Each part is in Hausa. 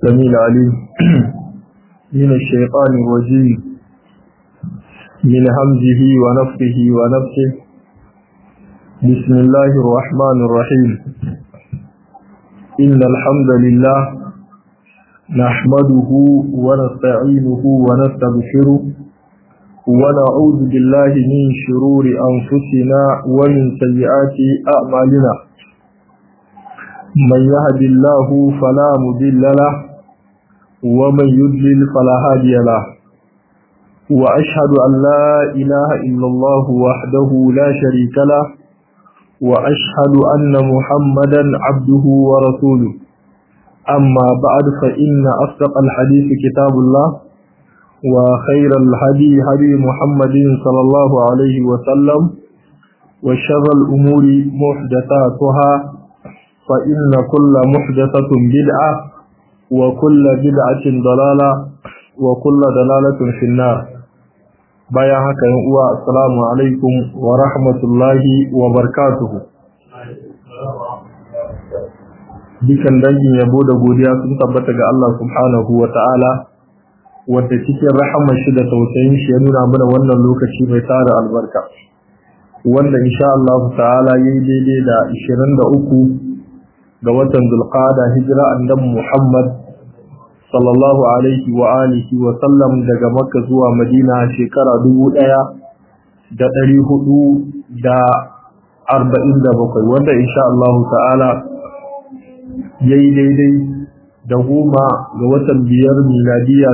السميع العليم من الشيطان الرجيم من همزه ونفخه ونفسه بسم الله الرحمن الرحيم إن الحمد لله نحمده ونستعينه ونستغفره ونعوذ بالله من شرور أنفسنا ومن سيئات أعمالنا من يهد الله فلا مضل له ومن يضلل فلا هادي له وأشهد أن لا إله إلا الله وحده لا شريك له وأشهد أن محمدا عبده ورسوله أما بعد فإن أصدق الحديث كتاب الله وخير الهدي هدي محمد صلى الله عليه وسلم وشر الأمور محدثاتها فإن كل محدثة بدعة وكل بدعة ضلالة وكل ضلالة في النار bayan haka yin uwa assalamu alaikum wa rahmatullahi wa barakatuhu dukan dangin yabo da godiya sun tabbata ga Allah subhanahu wa ta'ala wadda cikin rahamar shi da tausayin shi ya nuna mana wannan lokaci mai tara albarka wanda insha Allah ta'ala yayi daidai da 23 ga watan Zulqa'ada hijira annabi Muhammad sallallahu alaihi wa alihi wa sallam daga Makka zuwa Madina shekara 1400 da 47 wanda insha Allah ta'ala yayi daidai da goma ga watan biyar miladiya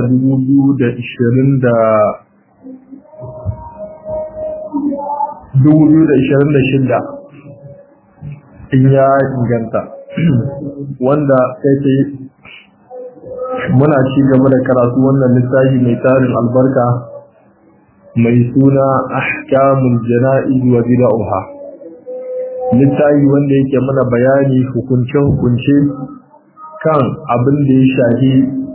2026 in ya inganta wanda sai ce muna ci gaba da karatu wannan littafi mai tarin albarka mai suna ahkamul jana'iz wa bid'ah littafi wanda yake mana bayani hukunce hukunce kan abin da ya shahi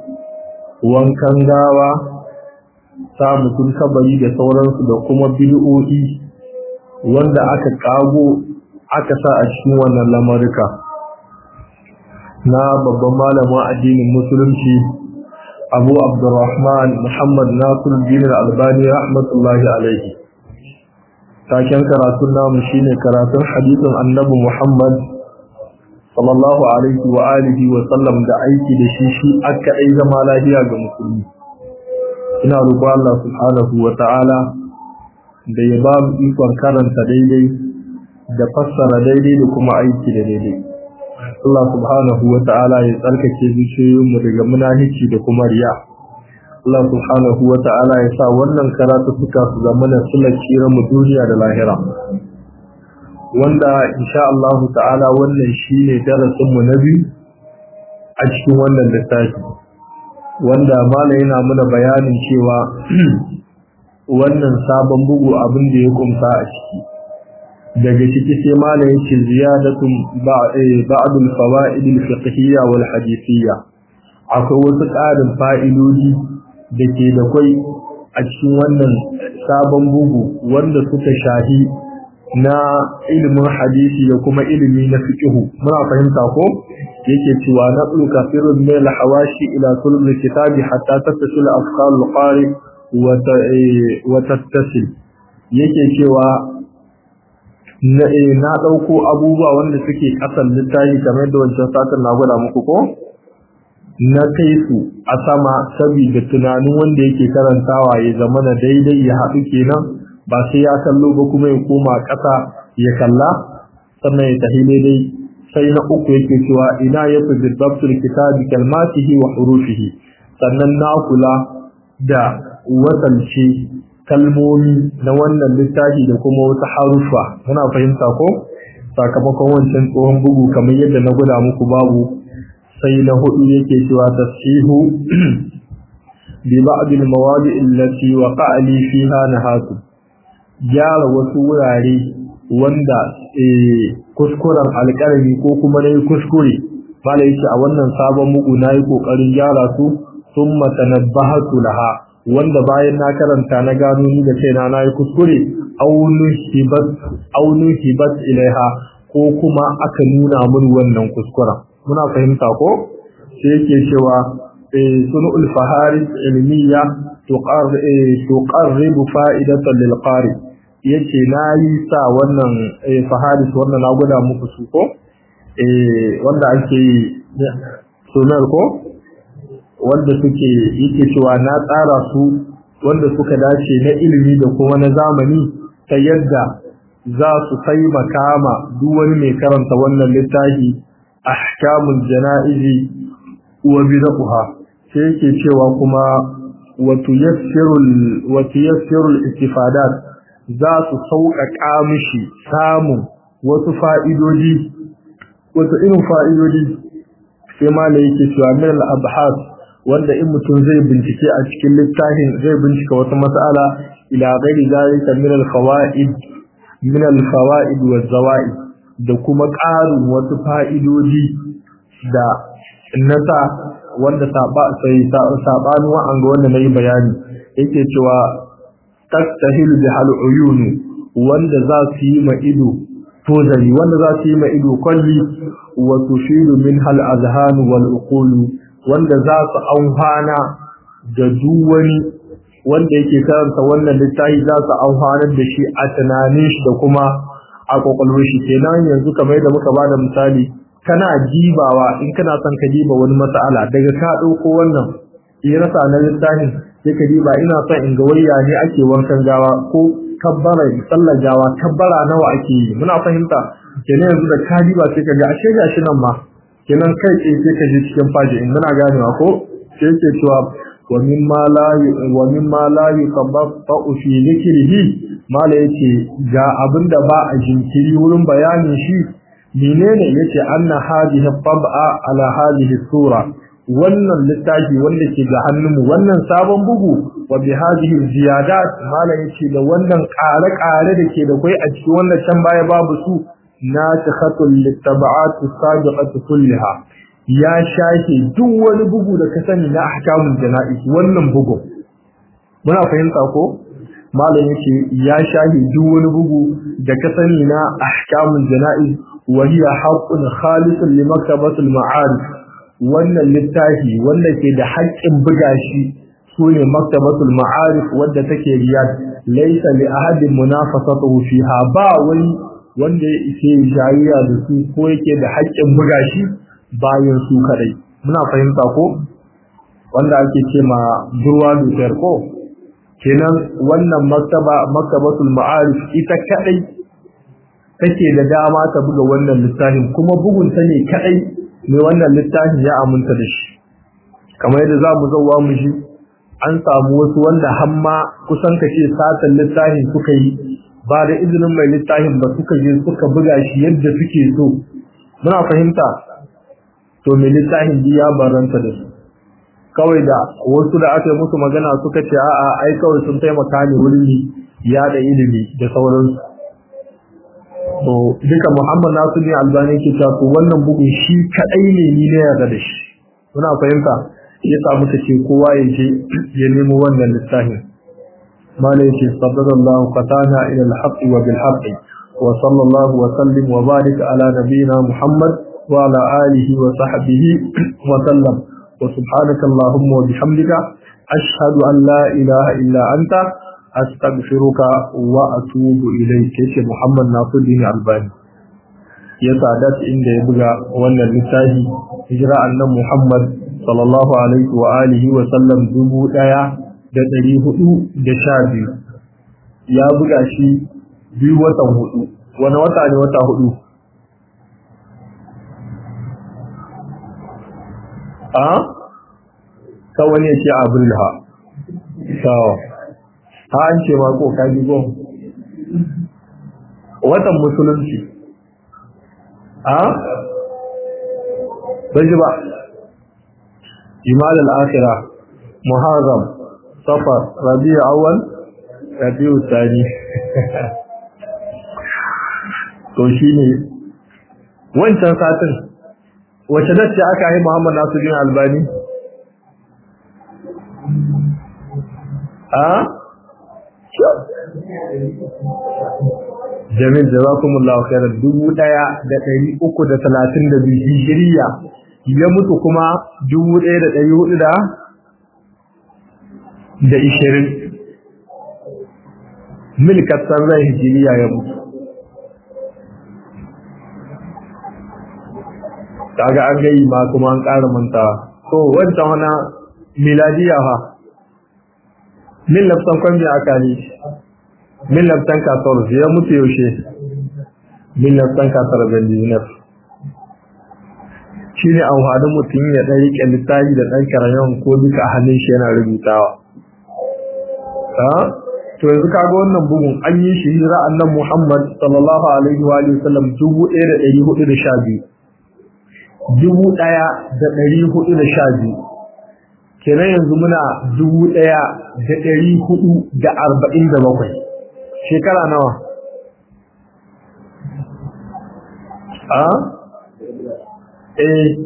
wankan gawa sa mutum kabari da sauransu da kuma bid'o'i wanda aka kago aka sa a cikin wannan lamarika na babban malamin addinin musulunci abu abdurrahman muhammad nasiruddin albani rahmatullahi alaihi taken karatun namu shine karatun hadisin annabi muhammad sallallahu alaihi wa alihi wa sallam da aiki da shi shi aka ai zama lafiya ga musulmi ina roƙon Allah subhanahu wa ta'ala da ya ba mu ikon karanta daidai da fassara daidai da kuma aiki da daidai Allah subhanahu wa ta'ala ya tsarkake zuciyoyinmu daga munahici da kuma riya. Allah subhanahu wa ta'ala ya sa wannan karatu suka su zama na sulacira mu duniya da lahira. Wanda insha Allah ta'ala wannan shine darasin mu na biyu a cikin wannan littafi. Wanda mala yana mana bayanin cewa wannan sabon bugu abin da ya kumsa a ciki. daga ciki sai malam yake ziyadatun ba'dul fawaid al-fiqhiyya wal hadithiyya akwai wasu ƙarin fa'idodi da ke da kai a cikin wannan sabon bugu wanda suka shahi na ilimin hadisi da kuma ilimi na fiqhu muna fahimta ko yake cewa na tsuka firun min al-hawashi ila sulm kitabi hatta tattasil afkar al-qari wa tattasil yake cewa na ɗauko abubuwa wanda suke ƙasan littafi kamar da wancan satin na gwada muku ko na kai su a sama saboda tunanin wanda yake karantawa ya zama na daidai ya haɗu kenan ba sai ya kallo ba kuma ya koma ƙasa ya kalla sannan ya tafi daidai sai na uku yake cewa ina ya fi birbabtul kitabi kalmatihi wa hurufihi sannan na kula da wasance kalmomi na wannan littafi da kuma wata harufa muna fahimta ko sakamakon wancan tsohon bugu kamar yadda na guda muku babu sai na hudu yake cewa tasihu bi ba'd al mawadi allati waqa'a li fiha nahatu gyara wasu wurare wanda kuskuren alƙalami ko kuma nayi kuskure malai yace a wannan sabon bugu nayi kokarin gyara su thumma tanabbahatu laha wanda bayan na karanta na gano ni da kaina na yi kuskure aunu hibat ilaiha ko kuma aka nuna mun wannan kuskuren muna fahimta ko sai yake cewa sunul faharis ilmiya tuqarribu fa'idatan lil qari yace nayi sa wannan faharis wannan na gwada muku su ko eh wanda ake sunar ko wanda suke yake cewa na tsara su wanda suka dace na ilimi da kuma na zamani ta yadda za su taimaka ma duk wani mai karanta wannan littafi ahkamul jana'izi wa bid'aha sai yake cewa kuma wa tuyassirul wa tuyassirul istifadat za su sauƙaƙa mishi samun wasu fa'idodi wasu irin fa'idodi sai ma da yake cewa min al-abhas wanda in mutum zai bincike a cikin littafin zai bincika wata mas'ala ila ghairi zalika min al-fawaid min al-fawaid wa zawaid da kuma ƙarin wasu fa'idodi da nasa wanda saba sai sabani wa an ga wanda nayi bayani yake cewa tastahilu bi hal uyun wanda za su yi ma ido tozari wanda za su yi ma ido kwalli wa tushilu min hal azhan wal uqul wanda za su amfana da duk wani wanda yake karanta wannan littafi za su amfanar da shi a tunanin shi da kuma a kwakwalwar shi kenan yanzu kamar da muka bada misali kana jibawa in kana son ka jiba wani mas'ala daga ka dauko wannan ya rasa na littafin sai ka jiba ina son in ga wayya ne ake wankan gawa ko kabbara sallar gawa kabbara nawa ake yi muna fahimta kenan yanzu da ka jiba sai ka ga ashe gashi nan ma kenan kai tsaye sai ka je cikin faji in muna ganewa ko sai ke cewa wa mimma la wa mimma la yuqabbatu fi dhikrihi mala yace ga abinda ba a jinkiri wurin bayanin shi menene yace anna hadhihi tab'a ala hadhihi sura wannan littafi wanda ke ga hannunmu wannan sabon bugu wa bi hadhihi ziyadat mala yace da wannan ƙare-ƙare da ke da kai a cikin wannan can baya babu su nasikhatul littaba'at as-sabiqat kullaha ya shafe duk wani bugu da ka sani na ahkamul janaiz wannan bugu muna fahimta ko malam yace ya shafe duk wani bugu da ka sani na ahkamul janaiz wa hiya haqqun khalisun li maktabatul ma'arif wannan littafi wanda ke da haƙƙin buga shi sune maktabatul ma'arif wadda take riyad laysa li ahadin munafasatuhu fiha ba wani wanda ya ise jayayya da su ko yake da haƙƙin buga shi bayan su kadai muna fahimta ko wanda ake ce ma durwa dutar ko kenan wannan maktaba maktabatul ma'arif ita kadai take da dama ta buga wannan littafin kuma bugun ta ne kadai ne wannan littafin ya aminta da shi kamar yadda za mu zauwa mu shi an samu wasu wanda hamma kusan kace satan littafin suka yi ba da izinin mai littafin ba suka je suka buga shi yadda suke so muna fahimta to mai littafin ya baranta da su kawai da wasu da aka yi musu magana suka ce a'a ai kawai sun taimaka ne wurin ya da ilimi da sauransu to duka Muhammad Nasiru Albani ke cewa to wannan bugun shi kadai ne ni ne yarda da shi muna fahimta yasa muka ce kowa ya je ya nemo wannan littafin مالا يشي صدر الله قتانا إلى الحق وبالحق وصلى الله وسلم وبارك على نبينا محمد وعلى آله وصحبه وسلم وسبحانك اللهم وبحمدك أشهد أن لا إله إلا أنت أستغفرك وأتوب إليك يشي محمد ناصر دين الباني ya sadat inda ya buga wannan littafi hijira annan Muhammad sallallahu alaihi wa alihi wa sallam dubu daya da ɗari hudu da sha biyu ya buga shi biyu watan hudu wani wata ne wata hudu a ka wani ya ce abril ha sawa ha an ce ma ko kaji gon watan musulunci a bai ba jimal al-akhira muharram safar rabi'u awwal rabi'u thani to shine wancan satin wace dace aka yi Muhammad Nasiruddin Albani a Jamil jazakumullahu khairan dubu ɗaya da ɗari uku da talatin da biyu hijiriya ya mutu kuma dubu ɗaya da ɗari hudu da da ishirin milkatar rai hijiriya ya mutu kaga an gayi ma kuma an ƙara mantawa to wancan wana miladiya ha min lafsan kwambi aka ne min lafsan kasar ya mutu yaushe min lafsan kasar zandinar shi ne amfanin mutum ya ɗan riƙe littafi da ɗan karayon ko duka a hannun shi yana rubutawa to yanzu kaga wannan bugun an yi shi hijira annan Muhammad sallallahu alaihi wa sallam dubu ɗaya da ɗari hudu da sha biyu dubu ɗaya da ɗari hudu da sha biyu kenan yanzu muna dubu ɗaya da ɗari hudu da arba'in da bakwai shekara nawa a eh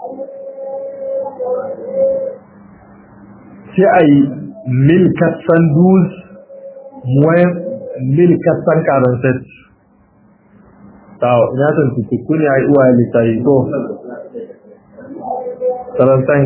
sai a yi mil katsan duz muwayen mil katsan karanset tawo ina san tutuku ne a yi uwa littafi ko karantan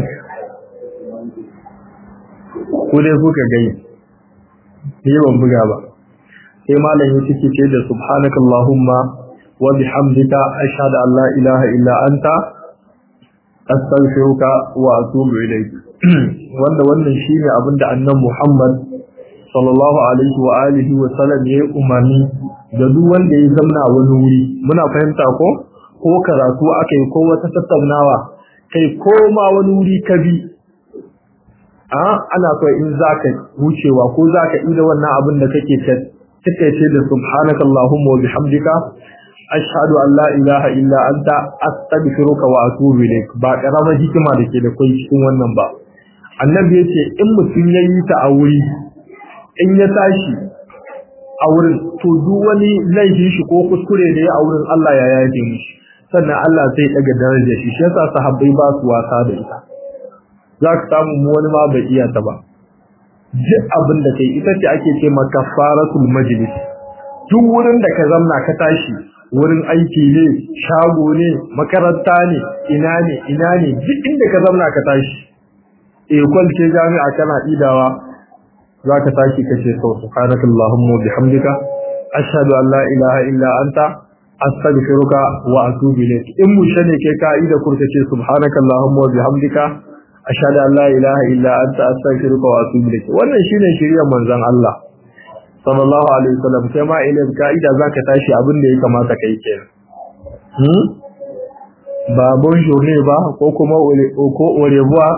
ku dai kuka gai ni ban buga ba sai malam ya cike ce da subhanakallahumma wa bihamdika ashhadu an la ilaha illa anta astaghfiruka wa atubu ilayk wanda wannan shine abinda annabi Muhammad sallallahu alaihi wa alihi wa sallam ya umarni da duk wanda ya zamna wani wuri muna fahimta ko ko karatu akai ko wata tattaunawa kai ko ma wani wuri ka bi a ana so in zaka wucewa ko zaka ida wannan abin da kake kake ce da subhanaka allahumma wa bihamdika ashhadu an la ilaha illa anta astaghfiruka wa atubu ilaik ba karamar hikima da ke da kai cikin wannan ba annabi yace in mutum yayi ta a wuri in ya tashi a wurin to duk wani laifin shi ko kuskure da ya a wurin Allah ya yaje mishi sannan Allah zai daga darajar shi shi yasa sahabbai ba su wasa da ita za ka samu mu wani ma bai iya ta ba duk abin da kai ita ce ake ce ma kafaratul majlis duk wurin da ka zamna ka tashi wurin aiki ne shago ne makaranta ne ina ne ina ne duk inda ka zamna ka tashi eh kwalce jami'a kana idawa za ka tashi ka ce sau subhanakallahumma wa bihamdika ashhadu an la ilaha illa anta astaghfiruka wa atubu ilayk in mu shane ke ka'ida kurta ce subhanakallahumma wa bihamdika ashhadu an la ilaha illa anta astaghfiruka wa atubu ilayk wannan shine shiriyar manzon Allah sallallahu alaihi wasallam sai ma ilin ka'ida zaka tashi abin da ya kamata kai kenan hmm ba bonjour ne ba ko kuma ko au revoir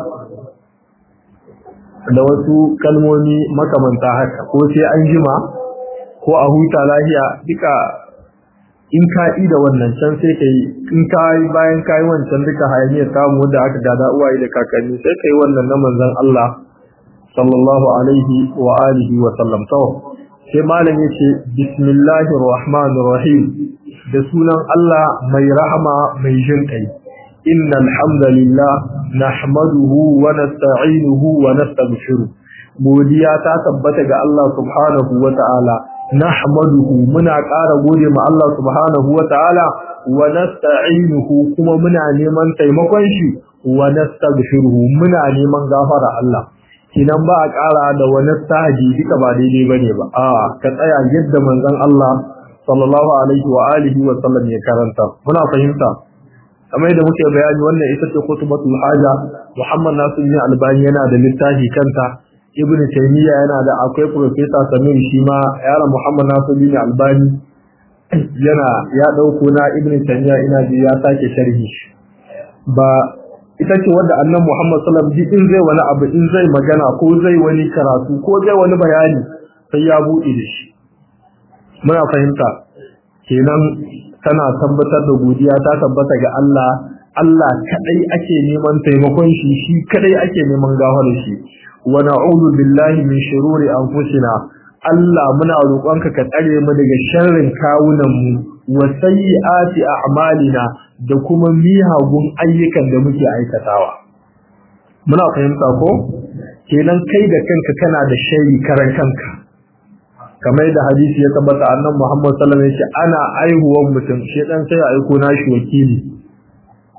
da wasu kalmomi makamanta haka ko sai an jima ko a huta lahiya duka in ka yi da wannan can sai ka yi in ka yi bayan ka yi wancan duka hayaniyar samu da aka gada uwaye da kakanni sai ka yi wannan na manzon Allah sallallahu alaihi wa alihi wa sallam to sai malam yace bismillahir rahmanir rahim da sunan Allah mai rahama mai jin kai innal hamdalillah nahmaduhu wa nasta'inuhu wa nastaghfiruh godiya ta tabbata ga Allah subhanahu wa ta'ala nahmaduhu muna ƙara gode ma Allah subhanahu wa ta'ala wa nasta'inuhu kuma muna neman taimakon shi wa nastaghfiruhu muna neman gafara Allah kinan ba a ƙara da wani sahaji duka ba daidai bane ba a ka tsaya yadda manzon Allah sallallahu alaihi wa alihi wa sallam ya karanta muna fahimta kamar yadda muke bayani wannan ita ce khutbatul haja Muhammad Nasiruddin Albani yana da littafi kanta Ibn Taymiyyah yana da akwai Professor Samir shi ma yaron Muhammad Nasiruddin Albani yana ya dauko na Ibn Taymiyyah ina ji ya sake sharhi ba ita ce wanda annan Muhammad sallallahu alaihi wasallam in zai wani abu in zai magana ko zai wani karatu ko zai wani bayani sai ya buɗe da shi muna fahimta kenan tana tabbatar da godiya ta tabbata ga Allah Allah kadai ake neman taimakon shi shi kadai ake neman gafarar shi wa na'udhu billahi min shururi anfusina Allah muna roƙonka ka tsare mu daga sharrin kawunan mu wa sayyiati a'malina da kuma mihagun ayyukan da muke aikatawa muna fahimta ko kenan kai da kanka kana da shari karan kanka kamar da hadisi ya tabbata annabi Muhammad sallallahu alaihi wasallam yace ana aihuwan mutum shi dan sai aiko nashi wakili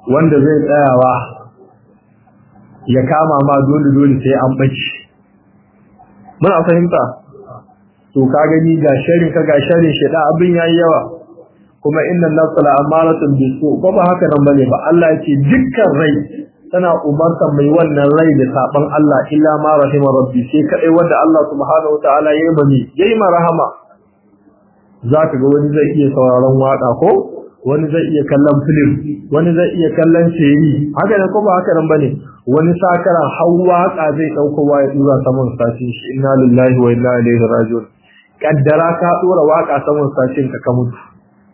wanda zai tsayawa ya kama ma dole dole sai an bace muna fahimta to ka gani ga sharin ka ga sharin sheda abin yayi yawa kuma inna nafsa la amaratun bisu ko ba haka nan bane ba Allah yake dukkan rai tana umarta mai wannan rai da saban Allah illa ma rahima rabbi sai kadai wanda Allah subhanahu wataala yayi mani yayi ma rahama zaka ga wani zai iya sauraron waka ko wani zai iya kallon film wani zai iya kallon shiri haka ne ko ba haka nan bane wani sakaran har waka zai dauko waya dura saman sashin shi inna lillahi wa inna ilaihi raji'un kaddara ka dora waka saman sashin ka ka mutu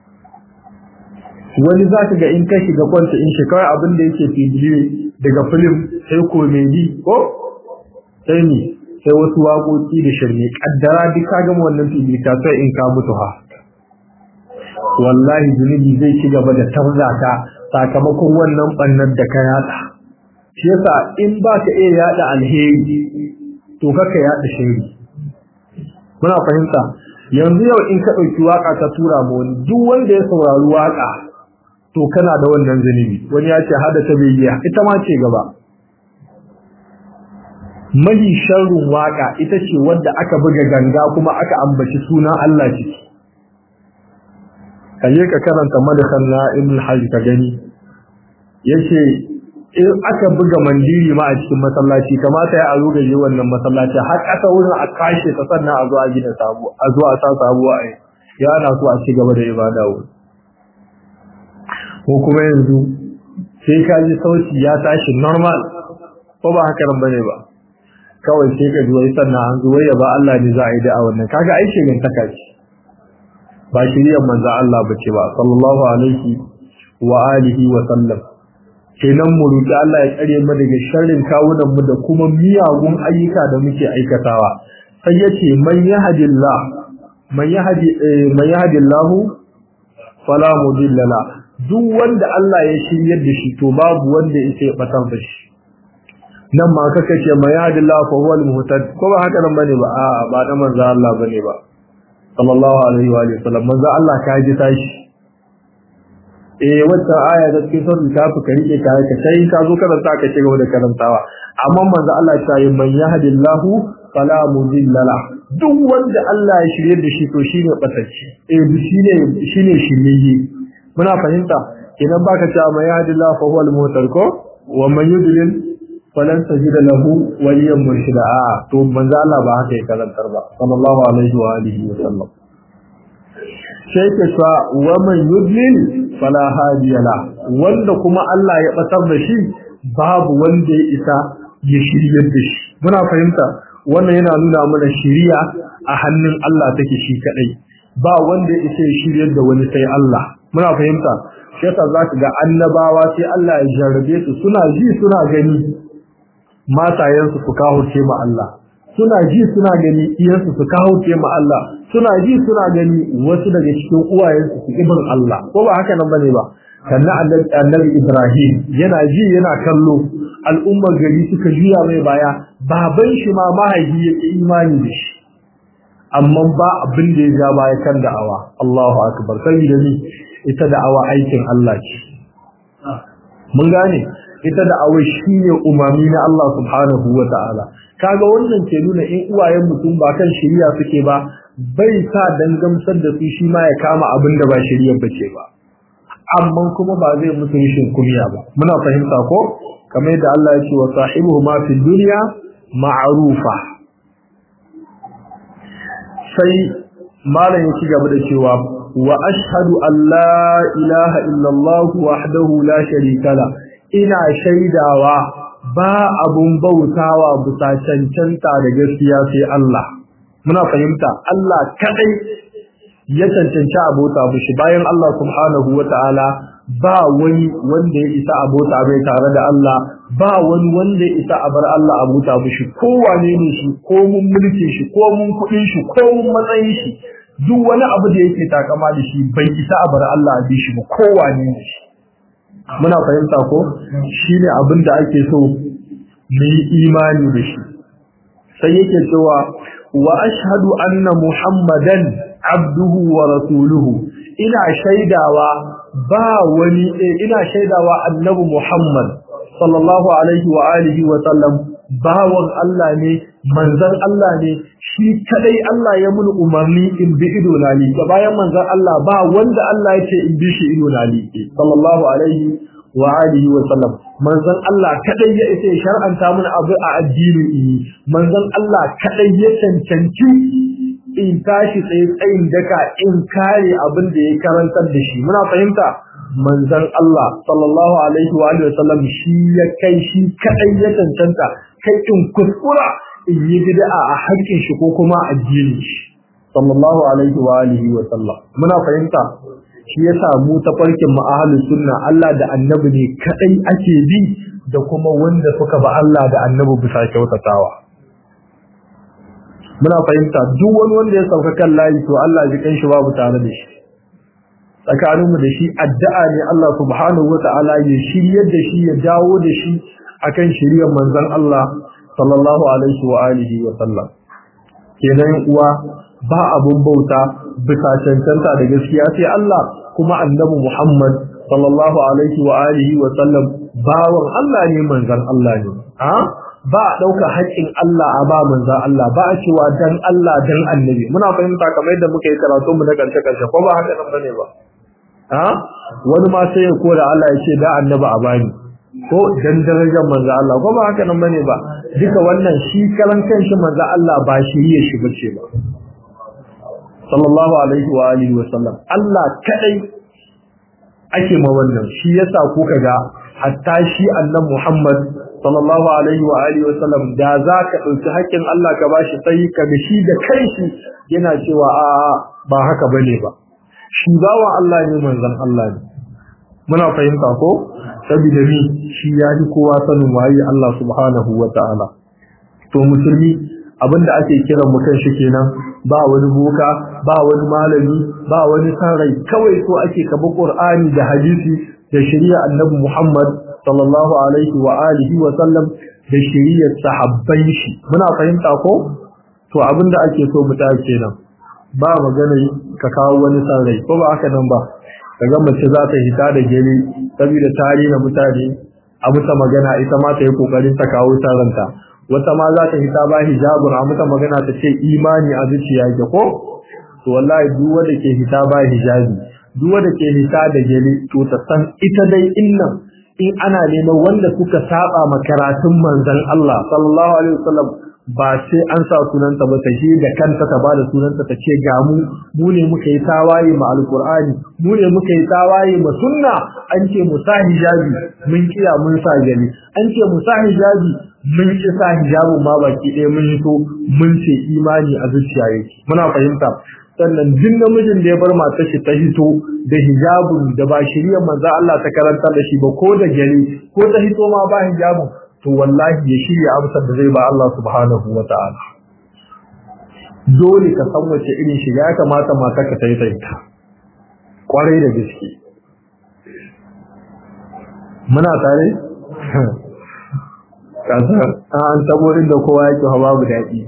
wani za ka ga in ka shiga kwanta in shi kawai abin da yake fibili daga film sai komedi ko sai ni sai wasu waƙoƙi da shirme kaddara duk ka gama wannan fibili ka sai in ka mutu ha wallahi zunubi zai ci gaba da tarzata sakamakon wannan bannan da ka yada shi yasa in ba ka iya yada alheri to kaka yada shiri muna fahimta yanzu yau in ka ɗauki waka ka tura ma wani duk wanda ya saurari waka to kana da wannan zunubi wani ya ce hada ta bayyiya ita ma ce gaba mahi sharrun waka ita ce wadda aka buga ganga kuma aka ambaci sunan Allah ciki kaje ka karanta madakan na ibn hajj ka gani yace in aka buga mandiri ma a cikin masallaci kamata ya aro gaje wannan masallaci har kasa wurin a kashe ta sannan a zo a gina sabo a zo a sa sabuwa ai ya ana so a ci gaba da ibada wurin ko kuma yanzu sai ka ji sauti ya tashi normal ko ba haka nan bane ba kawai sai ka ji wai sannan an zo ya ba Allah ne za a yi da a wannan kaga aiki ne ta kaci ba shiriyar manzo Allah bace ba sallallahu alaihi wa alihi wa sallam kenan mu roki Allah ya kare mu daga sharrin kawunan mu da kuma miyagun ayyuka da muke aikatawa sai yace man yahdillah man yahdi man yahdillahu fala mudilla la duk wanda Allah ya shiryar da shi to babu wanda yake batar da shi nan ma kaka ce man yahdillahu fa huwa al-muhtad ko ba haka nan bane ba a ba da manzo Allah bane ba sallallahu alaihi wa sallam manzo Allah ka ji tashi eh wata aya da cikin sunan kafi ka rike ka ka sai ka zo karanta ka ci gaba da karantawa amma manzo Allah ya yi man yahdillahu fala mudilla la duk wanda Allah ya shirye da shi to shine batacci eh shine shine shirye muna fahimta idan baka cewa man yahdillahu fa huwa al-muhtadi ko wa man yudlil falan tajida lahu waliyan murshida a to manzo Allah ba haka ya karantar ba sallallahu alaihi wa alihi wa sallam sai ke cewa wa man yudlil fala hadiya la wanda kuma Allah ya batar da shi babu wanda ya isa ya shiryar da shi muna fahimta wannan yana nuna mana shiriya a hannun Allah take shi kadai ba wanda ya isa ya shiryar da wani sai Allah muna fahimta shi yasa zaka ga annabawa sai Allah ya jarrabe su suna ji suna gani matayensu su kahurce ma Allah suna ji suna gani iyansu su kahurce ma Allah suna ji suna gani wasu daga cikin uwayensu su ibn Allah ko ba haka nan bane ba sannan annabi Ibrahim yana ji yana kallo al'ummar gari suka juya mai baya baban shi ma mahaifi yake imani da shi amma ba abin da ya ja baya kan da'awa Allahu akbar sai da ni ita da'awa aikin Allah ce mun gane ita da awai shine umami na Allah subhanahu wa ta'ala kaga wannan ke nuna in uwayen mutum ba kan shari'a suke ba bai sa dan gamsar da su shi ma ya kama abin da ba shari'a bace ba amma kuma ba zai musu rishin kumiya ba muna fahimta ko kamar yadda Allah ya ce wa sahibuhu ma fi dunya ma'rufa sai malam ya ci gaba da cewa wa ashhadu an la ilaha illallah wahdahu la sharika la ina shaidawa ba abun bautawa bisa cancanta da gaskiya sai Allah muna fahimta Allah kadai ya cancanci abota mishi bayan Allah subhanahu wataala ba wani wanda ya isa abota mai tare da Allah ba wani wanda ya isa a bar Allah abota mishi ko wane ne shi ko mun mulkin shi ko mun kudin shi ko mun matsayin shi duk wani abu da yake takama da shi bai isa a bar Allah a bi shi ba ko wane ne shi muna fahimta ko shine abin da ake so mu yi imani da shi sai yake cewa wa ashhadu anna muhammadan abduhu wa rasuluhu ina shaidawa ba wani ina shaidawa annabi Muhammad sallallahu alaihi wa alihi wa sallam bawan Allah ne manzon Allah ne shi kadai Allah ya mun umarni in bi ido na liƙe bayan manzon Allah ba wanda Allah ya ce in bi shi ido na liƙe sallallahu alaihi wa alihi wa sallam manzon Allah kadai ya isa shar'anta mun abu a addini ini manzon Allah kadai ya cancanci in tashi tsaye tsayin daka in kare abin da ya karantar da shi muna fahimta manzon Allah sallallahu alaihi wa alihi wa sallam shi ya kai shi kadai ya cancanta kai in kuskura in yi bid'a a haƙƙin shi ko kuma addinin shi sallallahu alaihi wa alihi wa sallam muna fahimta shi yasa mu ta farkin mu ahlus sunna Allah da annabi ne kadai ake bi da kuma wanda suka ba Allah da annabi bisa kyautatawa muna fahimta duk wani wanda ya sauka kan layi to Allah ji kan shi babu tare da shi tsakanin mu da shi addu'a ne Allah subhanahu wata'ala ya shiryar da shi ya dawo da shi akan shiriyar manzon Allah sallallahu alaihi wa alihi wa sallam kenan uwa ba abun bauta bisa cancanta da gaskiya sai Allah kuma annabi Muhammad sallallahu alaihi wa alihi wa sallam bawan Allah ne manzon Allah ne a ba a dauka haƙƙin Allah a ba manzon Allah ba a cewa dan Allah dan annabi muna fahimta kamar yadda muka yi karatu mu na karshe karshe ko ba haka nan bane ba a wani ma sai ya kora Allah ya ce da annabi a bani ko dan darajar manzo Allah ko ba haka nan bane ba duka wannan shi kalan kanshi manzo Allah ba shi ya shi bace ba sallallahu alaihi wa alihi wa sallam Allah kadai ake ma wannan shi yasa kuka ga hatta shi annan Muhammad sallallahu alaihi wa alihi wa sallam da zaka dauki haƙƙin Allah ka bashi sai ka ga shi da kanshi yana cewa a ba haka bane ba shi bawa Allah ne manzon Allah ne muna fahimta ko saboda ni shi ya ji kowa sanin waye Allah subhanahu wa ta'ala to musulmi abinda ake kiran mu kan shi kenan ba wani boka ba wani malami ba wani sarai kawai so ake kaba Qur'ani da hadisi da shari'a Annabi Muhammad sallallahu alaihi wa alihi wa sallam da shari'ar sahabban shi muna fahimta ko to abinda ake so mu ta kenan ba magana ka kawo wani sarai ko ba haka nan ba kaga mace za ta hita da gele saboda tari na mutane a muta magana ita ma ta yi kokarin ta kawo taranta wata ma za ta hita ba hijabun a muta magana ta ce imani a zuciya ke ko to wallahi duk wanda ke hita ba hijabi duk wanda ke hita da gele to ta san ita dai innan in ana neman wanda suka saba makaratun manzon Allah sallallahu alaihi wasallam ba sai an sa sunanta ba ta je da kanta ta bada sunanta ta ce ga mu mu ne muka yi tawaye ma alqur'ani mu ne muka yi tawaye ma sunna an ce mu sa hijabi mun kiya mun sa gani an ce mu sa hijabi mun ki sa hijabin ma baki ɗaya mun so mun ce imani a zuciya yake muna fahimta sannan duk namijin da ya bar matar shi ta hito da hijabin da ba shirya manzo Allah ta karanta da shi ba ko da gari ko ta hito ma ba hijabin to wallahi ya shirya amsar da zai ba Allah subhanahu wa ta'ala dole ka san wace irin shiga ya kamata mata ka ta yi ta kwarai da gaske muna tare kasa an tabo inda kowa yake hawa babu daɗi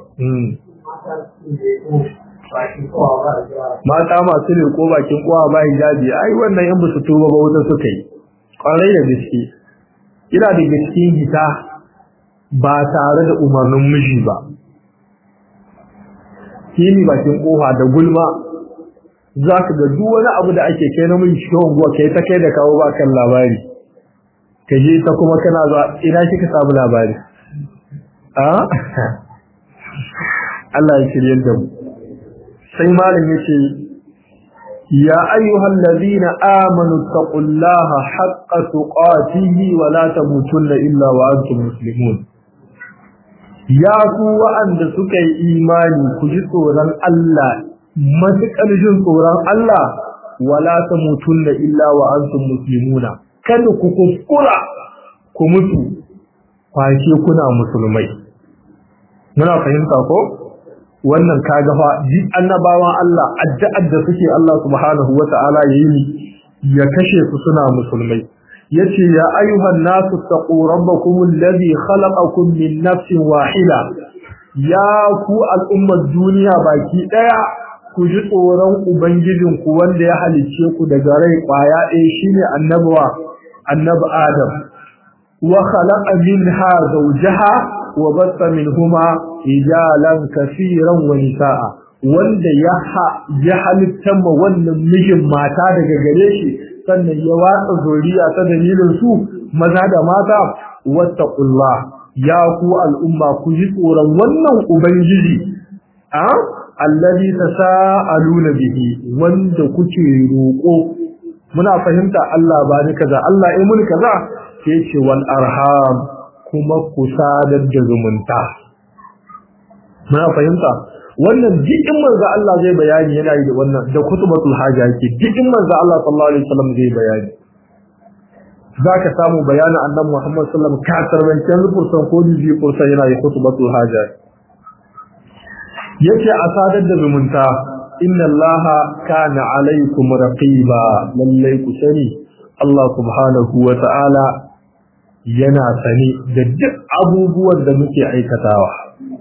mata masu riko bakin kowa ba hijabi ai wannan yan basu tuba ba wuta suka yi kwarai da gaske ina da cikin hita ba tare da umarnin miji ba kini bakin kofa da gulma za ka ga duk wani abu da ake kai namiji cikin unguwa kai ta kai da kawo ba kan labari ka je ta kuma kana zuwa ina kika samu labari a Allah ya shirye da mu sai malam yace ya ayyuhal ladina amanu taqullaha haqqa tuqatihi wa la tamutunna illa wa antum muslimun ya ku wa'anda suka yi imani ku ji tsoron Allah matuƙar jin tsoron Allah wala tamutunna illa wa antum muslimuna kada ku kuskura ku mutu fashe kuna musulmai muna fahimta ko wannan kaga fa duk annabawan Allah addu'ar da suke Allah subhanahu wata'ala yayi ya kashe su suna musulmai yace ya ayyuhan nasu taqu rabbakum alladhi khalaqakum min nafsin wahida ya ku al'ummar duniya baki daya ku ji tsoron ubangijinku wanda ya halicce ku daga rai kwaya ɗaya shine annabawa annabi adam wa khalaqa minha zawjaha wa bassa minhuma rijalan kaseeran wa nisaa wanda ya ya halitta ma wannan mijin mata daga gare shi sannan ya watsa zuriya ta dalilin su maza da mata wattaqullah ya ku al'umma ku ji tsoron wannan ubangiji a allazi tasaaluna bihi wanda kuke roƙo muna fahimta Allah ba ni kaza Allah ya muni kaza sai ce wal arham kuma ku sadar da zumunta muna fahimta wannan jikin manzo Allah zai bayani yana yi da wannan da kutubatul haja yake jikin manzo Allah sallallahu alaihi wasallam zai bayani zaka samu bayanin annabi Muhammad sallallahu alaihi wasallam ka tarbancin fursan ko ji fursan yana yi kutubatul haja yace a sadar da zumunta inna allaha kana alaikum raqiba lallai ku sani Allah subhanahu wa ta'ala yana sani da duk abubuwan da muke aikatawa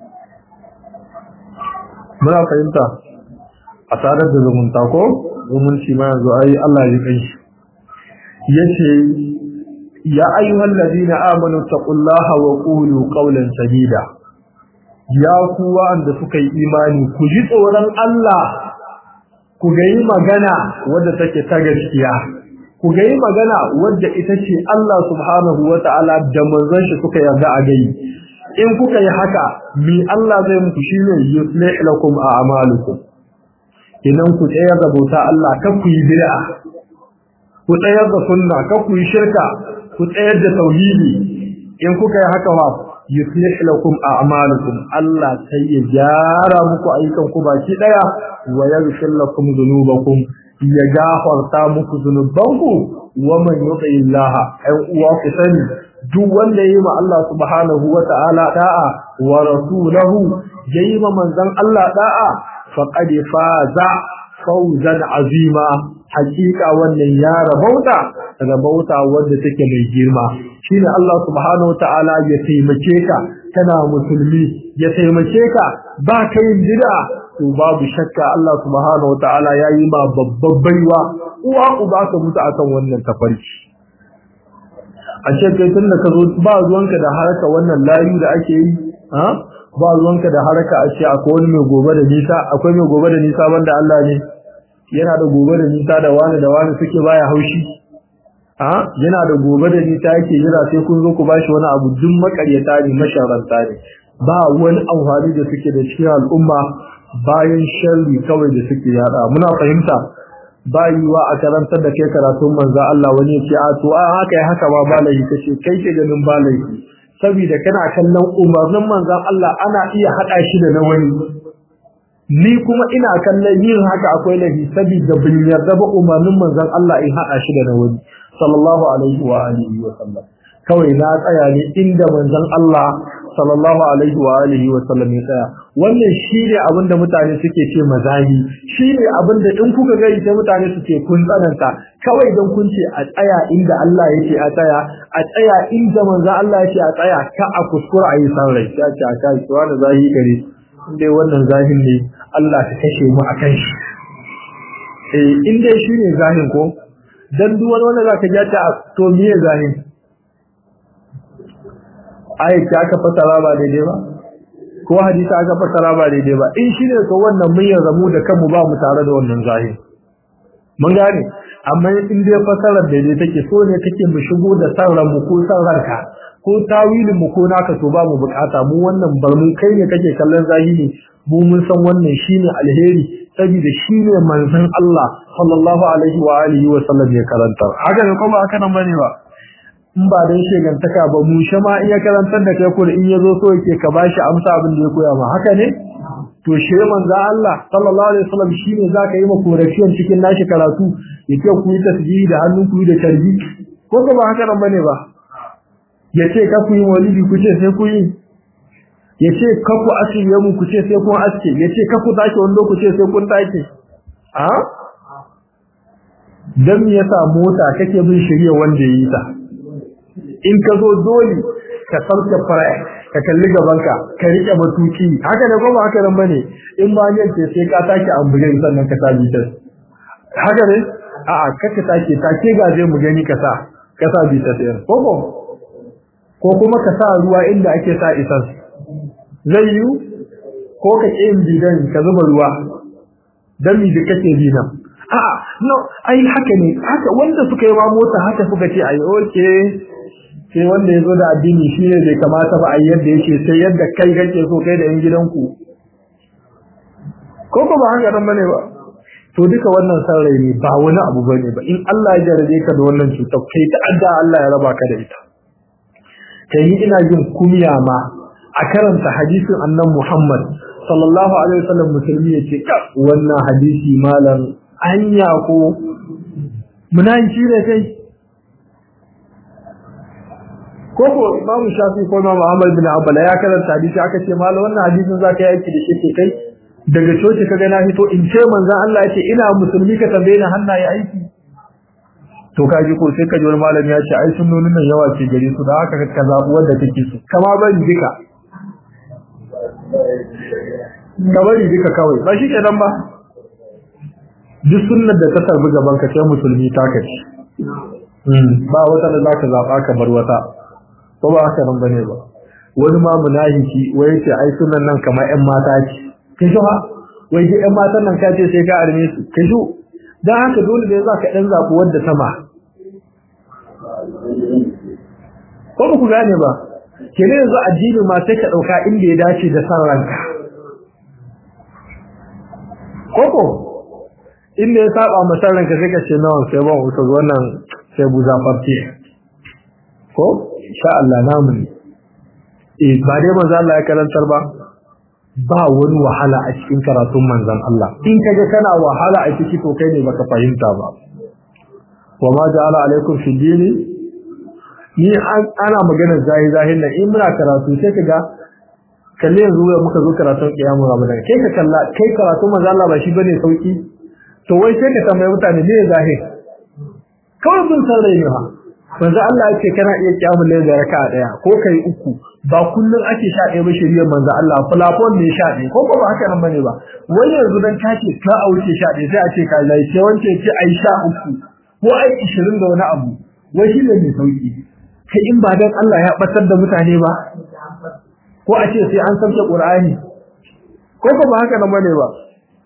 muna fahimta a sadar da zumunta ko zumunci ma yanzu ai Allah ya kai shi yace ya ayyuhal ladina amanu taqullaha wa qulu qawlan sadida ya ku wanda suka yi imani ku ji tsoron Allah ku ga yi magana wadda take ta gaskiya ku ga yi magana wadda ita ce Allah subhanahu wa ta'ala da manzon shi suka yarda a gai in kuka yi haka mi Allah zai muku shine yuslih lakum a'malukum idan ku tsayar da bauta Allah kan ku yi bid'a ku tsayar da sunna kan ku yi shirka ku tsayar da tauhidi in kuka yi haka wa yuslih lakum a'malukum Allah sai ya gyara muku ayyukan ku baki daya wa yaghfir lakum dhunubakum ya gafarta muku zunubanku wa man yuti Allah ay uwa ku sani duk wanda yayi ma Allah subhanahu wa ta'ala da'a wa rasulahu yayi ma manzon Allah da'a faqad faza fawzan azima hakika wannan ya rabauta rabauta wanda take mai girma shine Allah subhanahu wataala ya taimake ka kana musulmi ya taimake ka ba ka yin bid'a to babu shakka Allah subhanahu wataala yayi ma babban baiwa uwa uba ka mutu akan wannan tafarki a ce kai tunda ka zo ba ruwanka da haraka wannan layu da ake yi ha ba ruwanka da haraka a ce akwai wani mai gobe da nisa akwai mai gobe da nisa banda Allah ne yana da gobe da nisa da wani da wani suke baya haushi a yana da gobe da nisa yake jira sai kun zo ku bashi wani abu duk makaryata ne masharanta ne ba wani amfani da suke da cikin al'umma bayan sharri kawai da suke yada muna fahimta ba yiwa a karantar da kai karatun manzo Allah wani ya ce a to a haka ya haka ba balahi kace kai ke ganin balahi saboda kana kallon umarnin manzon Allah ana iya hada shi da na wani ni kuma ina kallon yin haka akwai lahi saboda bin yarda ba umarnin manzon Allah in hada shi da na wani sallallahu alaihi wa alihi wa sallam kawai na tsaya ne inda manzon Allah sallallahu alaihi wa alihi wa sallam ya tsaya wannan shine abin da mutane suke ce mazahi shine abin da in kuka gari sai mutane suke kun tsananta kawai dan kun ce a tsaya inda Allah yake a tsaya a tsaya inda manzon Allah yake a tsaya ka a kuskura ayi san rai ta ce a kai wani zahi gare dai wannan zahin ne Allah ta kashe mu akan shi eh in dai shine zahin ko dan duk wani wanda zaka ja ta to miye zahin ayat ta aka fasara ba daidai ba ko hadisi aka fasara ba daidai ba in shine to wannan mun yarda mu da kanmu ba mu tare da wannan zahin mun gane amma in dai fasarar daidai take so ne kake mu shigo da san mu ko san ranka ko tawilin mu ko naka to ba mu bukata mu wannan bar mu kai ne kake kallon zahiri mu mun san wannan shine alheri saboda shine manzon Allah sallallahu alaihi wa alihi wa sallam ya karanta haka ne kuma haka nan bane ba in ba dan shegantaka ba mu shama iya karantar da kai ko in yazo so yake ka bashi amsa abin da ya koya ma haka ne to shi manzon Allah sallallahu alaihi wa sallam shine zaka yi maka korafiyan cikin nashi karatu yake ku yi tasbihi da hannun ku da tarbi ko ba haka nan bane ba yace ka ku yi walidi ku ce sai ku yi ya ce kaku asirye mu ku ce sai kun aske ya ce kaku take wando ku ce sai kun take a dan me yasa mota kake bin shirye wanda yi ta in ka zo dole ka sauke fara ka kalli gabanka ka rike matuki haka ne ko ba haka nan bane in ba ne ce sai ka take ambulen sannan ka sa bitar haka ne a'a kaka take take ga zai mu gani ka sa ka sa bitar sai ko ko ko kuma ka sa ruwa inda ake sa isan zai yi ko ka ƙi yin bidan ka zuba ruwa dan mi da kake bi nan a'a no ai haka ne haka wanda suka yi ma mota haka suka ce ai okay sai wanda ya zo da addini shi ne bai kamata ba a yadda yake sai yadda kai kake so kai da yan gidanku ko ko ba haka nan bane ba to duka wannan san rai ne ba wani abu bane ba in Allah ya jarabe ka da wannan cutar kai ta adda Allah ya raba ka da ita kai ni ina jin kumiya ma a karanta hadisin annan Muhammad sallallahu alaihi wasallam musulmi yace ka wannan hadisi malam anya ko munafiki ne kai koko Imam Shafi ko Imam Ahmad bin Hanbal ya karanta hadisi aka ce mallam wannan hadisin zaka yi aiki da shi ke kai daga coci kaga na fito in ce manzon Allah yace ina musulmi ka tambaye ni hannaye aiki to kaji ko sai kaji wani malami ya ce ai sunnonin nan yawa ce gare su da haka ka zabu wanda kake so kama bari duka ka bari duka kawai ba shi kenan ba duk sunnar da ta tarbi gaban ka sai musulmi ta kace ba wata da zaka zaba ka bar wata ko ba haka nan bane ba wani ma munafiki wai ce ai sunan nan kamar ƴan mata ce kin shi ha wai ji ƴan matan nan ka ce sai ka arme su kin shi dan haka dole ne za ka dan zabu wanda sama ko ba ku gane ba kene yanzu addini ma sai ka dauka inda ya dace da san ranka koko inda ya saba masa ranka sai ka ce nawa sai ba wuta wannan sai buza farti ko insha Allah namu ne eh ba dai manzo Allah ya karantar ba ba wani wahala a cikin karatun manzon Allah in kaga kana wahala a ciki to kai ne baka fahimta ba wa ma ja'ala alaikum fi dini ni ana magana zahi zahin nan in muna karatu sai kaga kalle yanzu da muka zo karatun kiyamu ramadan kai ka kalla kai karatu manzo Allah ba shi bane sauki to wai sai ka tambaye mutane me zahi kawai bin san rai ne ha manzo Allah yake kana iya kiyamu ne da raka'a daya ko kai uku ba kullun ake sha ɗaya ba shiriyar manzo Allah plafon ne sha ɗaya ko ba haka nan bane ba wai yanzu dan kace ka auce sha ɗaya sai a ce ka lai sai wance ce ai sha uku ko ai 20 da wani abu wai shi ne mai sauki kai in ba dan Allah ya batar da mutane ba ko a ce sai an sauke Qur'ani ko ko ba haka nan bane ba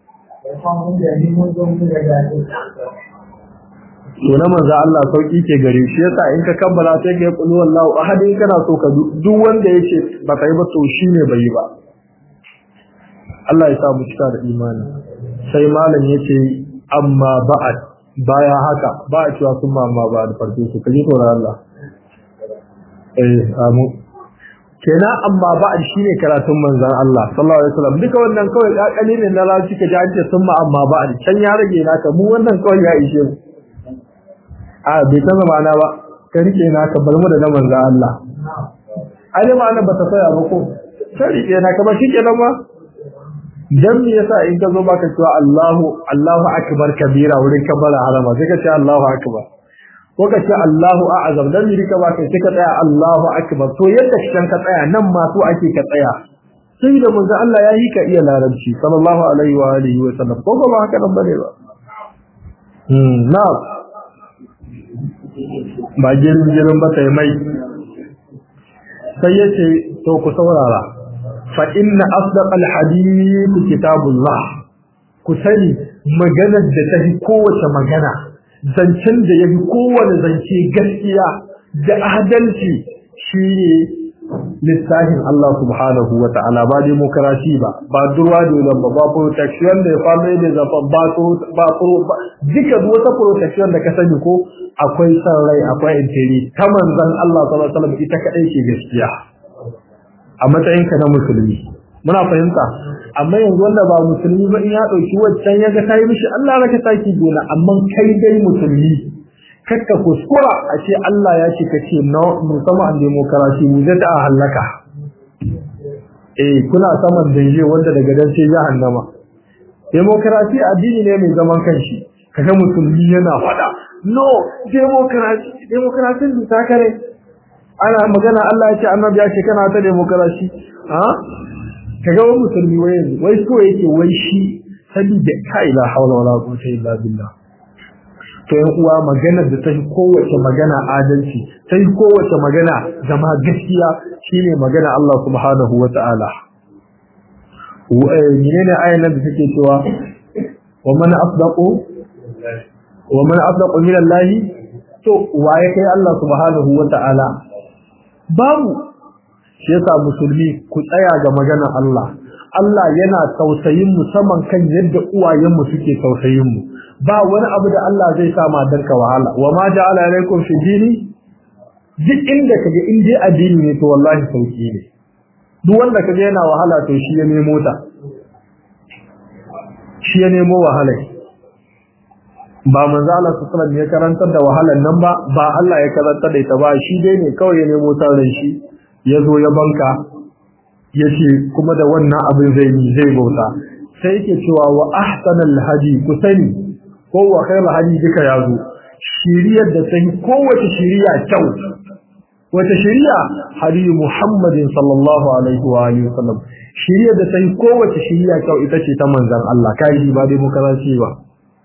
to na manzo Allah sauki ke gare shi yasa in ka kabbala sai ka yi qul wallahu ahad in kana so ka duk wanda yake ba kai ba to shine bai ba Allah ya sa mu cika da imani sai malam yace amma ba'ad baya haka ba a cewa sun ma amma ba da farko su kaji tsoron Allah eh amu kenan amma ba'ad shine karatun manzon Allah sallallahu alaihi wasallam duka wannan kawai kakali ne na lafi ka ji an ce sun ma amma ba'ad can ya rage naka mu wannan kawai ya ishe mu a bai san zamana ba ka rike na ka bar mu da manzo Allah ai da ma'ana ba ta tsaya ba ko sai rike na ka ba shi kenan ba dan me yasa in ka zo baka cewa Allahu Allahu akbar kabira wurin kabara harama sai ka ce Allahu akbar ko ka ce Allahu a'azam dan me ka baka sai ka tsaya Allahu akbar to yadda kan ka tsaya nan ma so ake ka tsaya sai da manzo Allah ya yi ka iya larabci sallallahu alaihi wa alihi wa sallam ko ba haka nan bane ba hmm na'am ba jirin jirin ba sai mai sai yace to ku saurara fa inna asdaqal hadith kitabullah ku sani maganar da ta fi kowace magana zancen da ya fi kowane zance gaskiya da adalci shine lissahin Allah subhanahu wa ta'ala ba demokarasi ba ba durwa dole ba ba protection da family da zafa ba ba ba duka wata protection da ka sani ko akwai san rai akwai intiri ta manzon Allah sallallahu alaihi wasallam ita kadai ce gaskiya a matsayin ka na musulmi muna fahimta amma yanzu wanda ba musulmi ba in ya dauki waccan yaga kai mishi Allah raka taki gona amma kai dai musulmi kakka kuskura a ce Allah ya ce kace no musamman an demokarasi mu zai ta halaka eh kuna saman danje wanda daga dan sai jahannama demokarasi addini ne mai zaman kanshi kaga musulmi yana fada no demokarasi demokarasi ta kare ana magana Allah ya ce annabi ya ce kana ta demokarasi ha kaga wani musulmi wai wai so yake wai shi sabida kai la hawla wala quwwata illa billah to yan uwa maganar da ta yi kowace magana adalci ta yi kowace magana zama gaskiya shine magana Allah subhanahu wa ta'ala menene ayan nan da take cewa wa man asdaqu wa man asdaqu min Allah to waye kai Allah subhanahu wa ta'ala babu shi yasa musulmi ku tsaya ga maganar Allah Allah yana tausayin mu saman kan yadda uwayenmu suke tausayin mu ba wani abu da Allah zai sa matarka wahala wa ma ja'ala alaikum fi dini duk inda kaje in dai addini ne to wallahi sauki ne duk wanda kaje yana wahala to shi ya nemo ta shi ya nemo wahala ba manzo Allah sallallahu alaihi ya karantar da wahalan nan ba ba Allah ya karantar da ita ba shi dai ne kawai ya nemo ta ran shi ya zo ya banka yace kuma da wannan abin zai yi zai bauta sai yake cewa wa ahsanal hadi ku sani ko wa khairul hadi duka yazo shiriyar da ta yi kowace shiriya kyau wata shiriya hadi Muhammadin sallallahu alaihi wa alihi wasallam shiriyar da ta yi kowace shiriya kyau ita ce ta manzon Allah kai ba dai muka rashi ba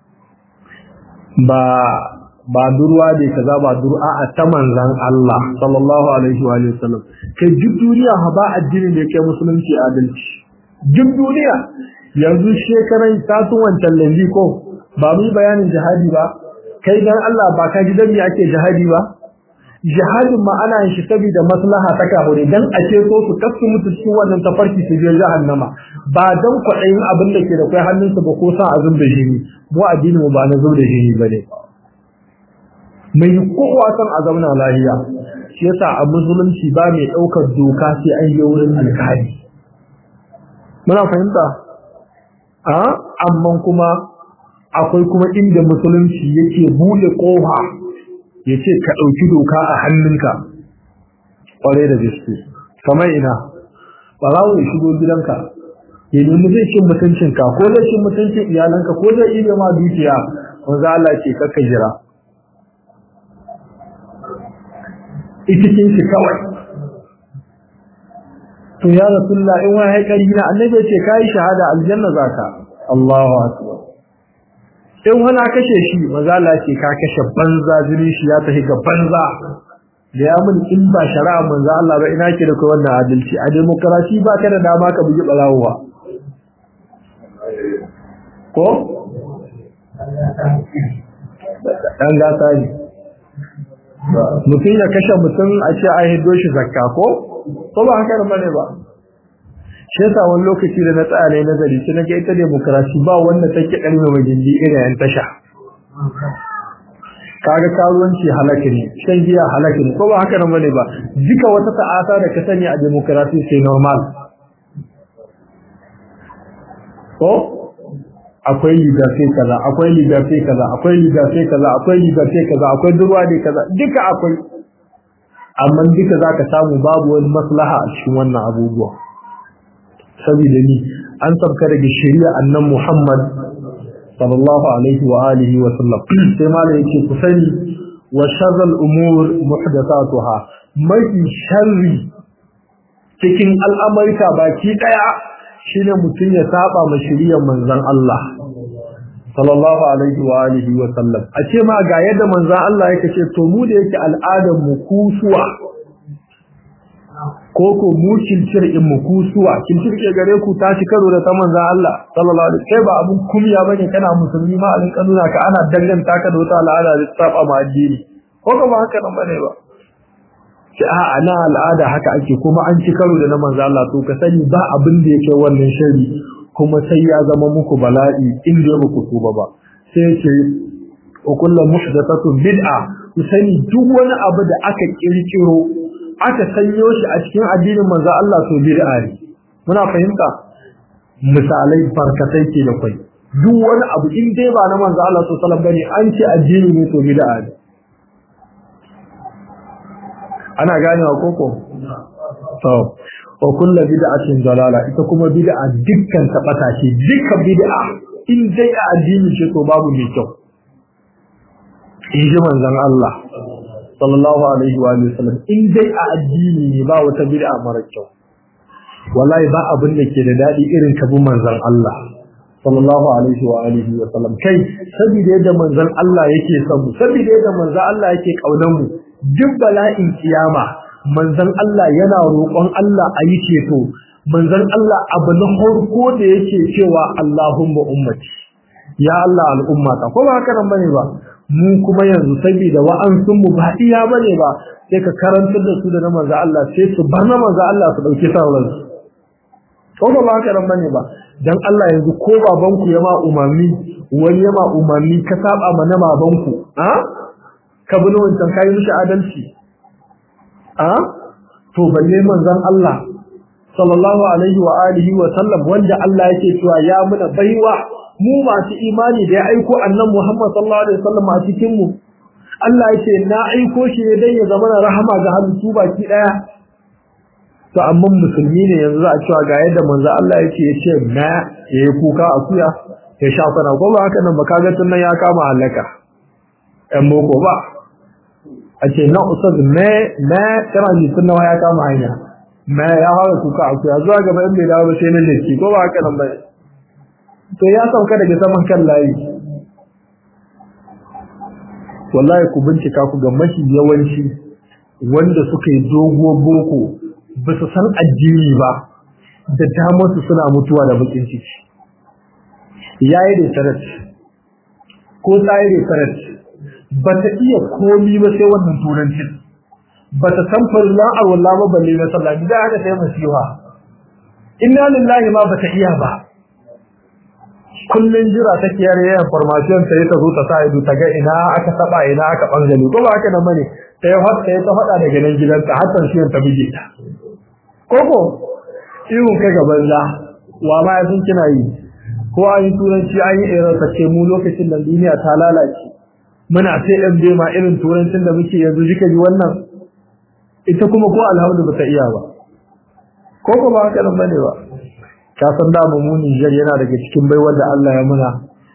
ba ba durwa ne kaza ba dur'a a ta manzon Allah sallallahu alaihi wa alihi wasallam kai duk duniya ba addini da yake musulunci adalci duk duniya yanzu shekaran tatun wancan lambi ko ba mu yi bayanin jihadi ba kai dan Allah ba ka ji dan me ake jihadi ba jihadin ma ana yin shi saboda maslaha ta kahure dan a ce so su kasu mutu cikin wannan tafarki su je jahannama ba dan kwaɗayin abin da ke da kai hannunsa ba ko sa azum da jini mu addini mu ba na zub da jini bane mai kowa san a zauna lahiya shi yasa a musulunci ba mai ɗaukar doka sai an yi wurin alkali muna fahimta a amma kuma akwai kuma inda musulunci yake bude kofa yace ka dauki doka a hannunka kware da gaske kamar ina barawo ya shigo gidanka ya nemi zai cin mutuncinka ko zai cin mutuncin iyalanka ko zai iya ma dukiya wanda Allah ce kakka jira itikin shi kawai to ya rasulullah in wani haikari na annabi ce kai shahada aljanna zaka Allahu akbar in wani kashe shi maza Allah ce ka kashe banza jini shi ya tafi ga banza da ya mun in ba shari'a manzo Allah ba ina ke da kai wannan adalci a demokrasi ba ka da dama ka bugi balawowa ko dan gata ne mutum ya kashe mutum a ce a hiddo shi zakka ko ko ba haka bane ba shi yasa wani lokaci da na tsaya ne nazari sai naga ita demokrasi ba wanda take karme majindi irin yan tasha kaga karuwanci halaka ne shan giya halaka ne ko ba haka nan bane ba duka wata ta'ata da ka sani a demokrasi sai normal ko akwai liberté kaza akwai liberté kaza akwai liberté kaza akwai liberté kaza akwai durwa ne kaza duka akwai amma duka zaka samu babu wani maslaha a cikin wannan abubuwa saboda ni an sabka daga shari'a annan Muhammad sallallahu alaihi wa alihi wa sallam sai ma yake ku sani wa sharral umur muhdathatuha mafi sharri cikin al'amarka baki daya shine mutun ya saba ma shari'ar manzon Allah sallallahu alaihi wa alihi wa sallam a ce ma ga yadda manzon Allah yake ce to mu da yake al'adar mu kusuwa ko ko mu kilcir in mu kusuwa kilcir ke gare ku ta ci karo da ta manzon Allah sallallahu alaihi kai ba abun kumya bane kana musulmi ma alin kanuna ka ana danganta ka da wata al'ada da saba ma addini ko ba haka nan bane ba ce a ana al'ada haka ake kuma an ci karo da na manzon Allah to ka sani ba abin da yake wannan shari kuma sai ya zama muku bala'i in da muku tuba ba sai ce wa kullu muhdathatun bid'a ku sani duk wani abu da aka kirkiro aka sanyo shi a cikin addinin manzo Allah to bid'a ne muna fahimta misalai barkatai ke da kai duk wani abu in dai ba na manzo Allah sallallahu alaihi wasallam bane an ce addini ne to bid'a ne ana ganewa koko to wa kullu bid'atin dalala ita kuma bid'a dukkan ta bata ce dukkan bid'a in dai a addini ce to babu mai kyau in ji manzon Allah sallallahu alaihi wa sallam in dai a addini ne ba wata bid'a mara kyau wallahi ba abin da ke da dadi irin ka bi manzon Allah sallallahu alaihi wa alihi wa sallam kai saboda yadda manzon Allah yake son mu saboda yadda manzon Allah yake kaunar mu duk bala'in kiyama manzon Allah yana roƙon Allah a yi ceto manzon Allah abu na farko da yake cewa Allahumma ummati ya Allah al'ummata ko ba haka nan bane ba mu kuma yanzu saboda wa'ansun mu ba iya bane ba sai ka karantar da su da na manzo Allah sai su bar na manzo Allah su dauki sauran su ko ba haka nan bane ba dan Allah yanzu ko babanku ya ma umami wani ya ma umami ka saba ma na babanku a ka bi wancan kai mishi adalci a to balle manzon Allah sallallahu alaihi wa alihi wa sallam wanda Allah yake cewa ya muna baiwa mu masu imani da ya aiko annan Muhammad sallallahu alaihi wasallam a cikin mu Allah yake na aiko shi ne dan ya zama rahama ga halittu baki daya to amma musulmi ne yanzu za a cewa ga yadda manzo Allah yake yace na yayi kuka akuya ya sha kana ko ba haka nan ba kaga tun nan ya kama halaka ɗan boko ba a ce na usad me me kana ji tun ya kama hanya me ya fara kuka akuya zuwa gaba in bai dawo ba sai na leki ko ba haka nan ba to ya sauka daga saman kan layi wallahi ku bincika ku ga mashi yawanci wanda suka yi doguwar boko ba su san addini ba da damar su suna mutuwa da bakin ciki yayi da sarat ko tsayi da sarat ba ta iya komi ba sai wannan turancin ba ta san farillan arwallah ba balle na sallah da haka sai masiha inna lillahi ma ba ta iya ba kullun jira take yare yayin information sai ta zo ta sa ido ta ga ina aka saba ina aka bangale ko ba haka nan bane sai har sai ta fada daga nan gidanta har shi ta bige ta koko ihu kai ga banza wa ma sun kina yi ko an yi turanci an yi irin ta ce mu lokacin da duniya ta lalace muna sai ɗan ma irin turancin da muke yanzu jika ji wannan ita kuma ko alhamdu ba ta iya ba ko ko ba haka nan bane ba ka san da mu Niger yana daga cikin baiwar da Allah ya muna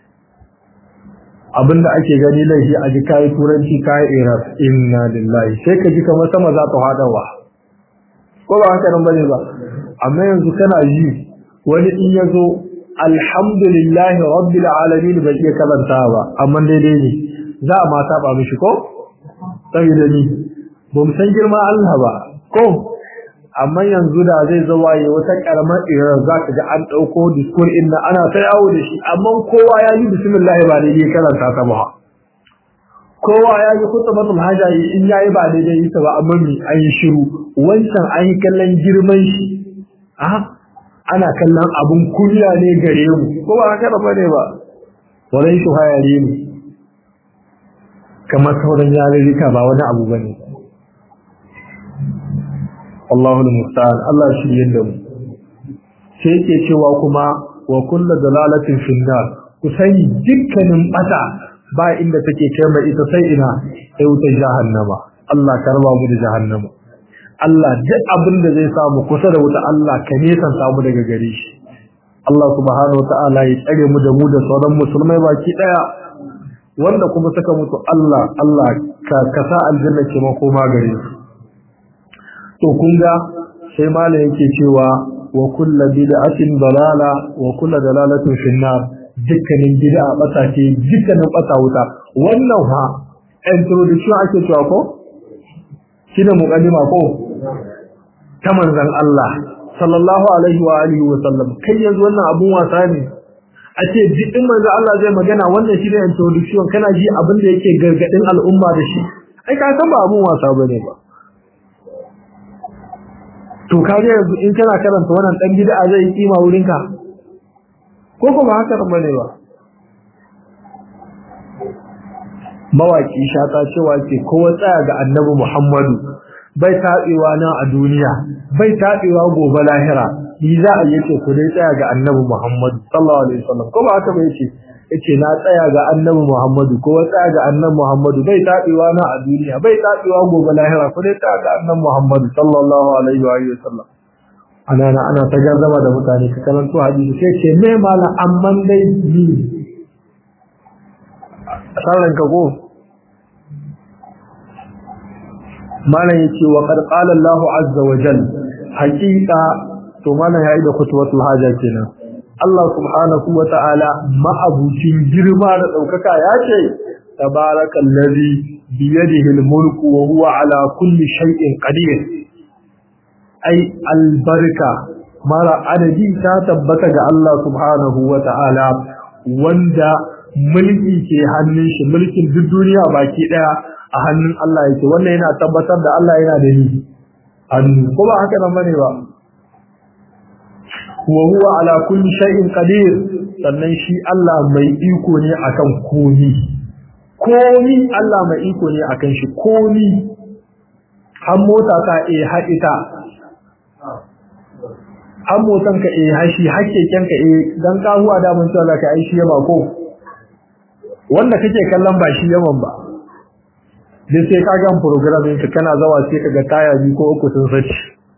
abinda ake gani laifi a ji kai turanci kai iraq inna lillahi sai ka ji kamar sama za ta hadawa ko ba haka nan bane ba amma yanzu kana ji wani in yazo alhamdulillahi rabbil alamin bai iya karanta ba amma daidai ne za a ma saba mishi ko saboda ni ba mu san girma Allah ba ko amma yanzu da zai zo waye wata karamar irar za ka ga an ɗauko diskur inda ana ta yawo da shi amma kowa ya yi bismillah ba daidai karanta ta ba kowa ya yi kutubatul haja in yayi ba daidai ita ba amma mi an yi shiru wancan an yi kallon girman shi a ana kallon abun kunya ne gare mu ko ba haka ba ne ba wannan shi hayare ne kamar sauran yarurruka ba wani abu bane Allahul musta'an Allah shi yadda mu sai yake cewa kuma wa kullu dalalatin finnar ku sani dukkanin bata ba inda take kai mai ita sai ina sai wuta jahannama Allah ka raba mu da jahannama Allah duk abin da zai samu kusa da wuta Allah ka nesan samu daga gare shi Allah subhanahu wataala ya tsare mu da mu da sauran musulmai baki daya wanda kuma suka mutu Allah Allah ka kasa aljanna ke makoma gare su to kun ga sai malam yake cewa wa kullu bid'atin dalala wa kullu dalalatin finnar dukkanin bid'a bata ce dukkanin bata wuta wannan ha introduction ake cewa ko shine muqaddima ko ta manzon Allah sallallahu alaihi wa alihi wa sallam kai yanzu wannan abun wasa ne a ce jikin manzo Allah zai magana wannan shine introduction kana ji abin da yake gargadin al'umma da shi ai ka san ba abun wasa bane ba to kaje yanzu in kana karanta wannan dan bid'a zai kima wurin ka ko kuma haka bane ba mawaki shata cewa ke kowa tsaya ga annabi Muhammadu bai tabewa nan a duniya bai tabewa gobe lahira ni za a yace ku dai tsaya ga annabi Muhammadu sallallahu alaihi wasallam ko ba haka ba yace yace na tsaya ga annabi Muhammadu ko tsaya ga annabi Muhammadu bai tabewa nan a duniya bai tabewa gobe lahira ku dai tsaya ga annabi Muhammadu sallallahu alaihi wa sallam ana na ana ta garzama da mutane ka karanto hadisi sai ce me mala amman dai ni sallan ka ko malam yace wa qad qala Allahu azza wa jalla haqiqa to malam yayi da khutbatul haja kenan Allah subhanahu wa ta'ala ma'abucin girma da daukaka yace tabarakallazi biyadihi almulku wa huwa ala kulli shay'in qadir ai albarka mara adadi ta tabbata ga Allah subhanahu wa ta'ala wanda mulki ke hannun shi mulkin duk duniya baki daya a hannun Allah yake wannan yana tabbatar da Allah yana da ni hannu ko ba haka nan bane ba wa huwa ala kulli shay'in qadir sannan shi Allah mai iko ne akan komi komi Allah mai iko ne akan shi komi har mota ka eh haɗita har motan ka eh hashi hakkeken ka eh dan ka huwa da mun cewa ka ai shi yaba ko wanda kake kallon ba shi yaman ba dai sai ka gan program ɗin kana zawa sai ka ga taya biyu ko uku sun sace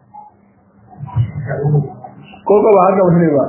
ko ba haka wani ba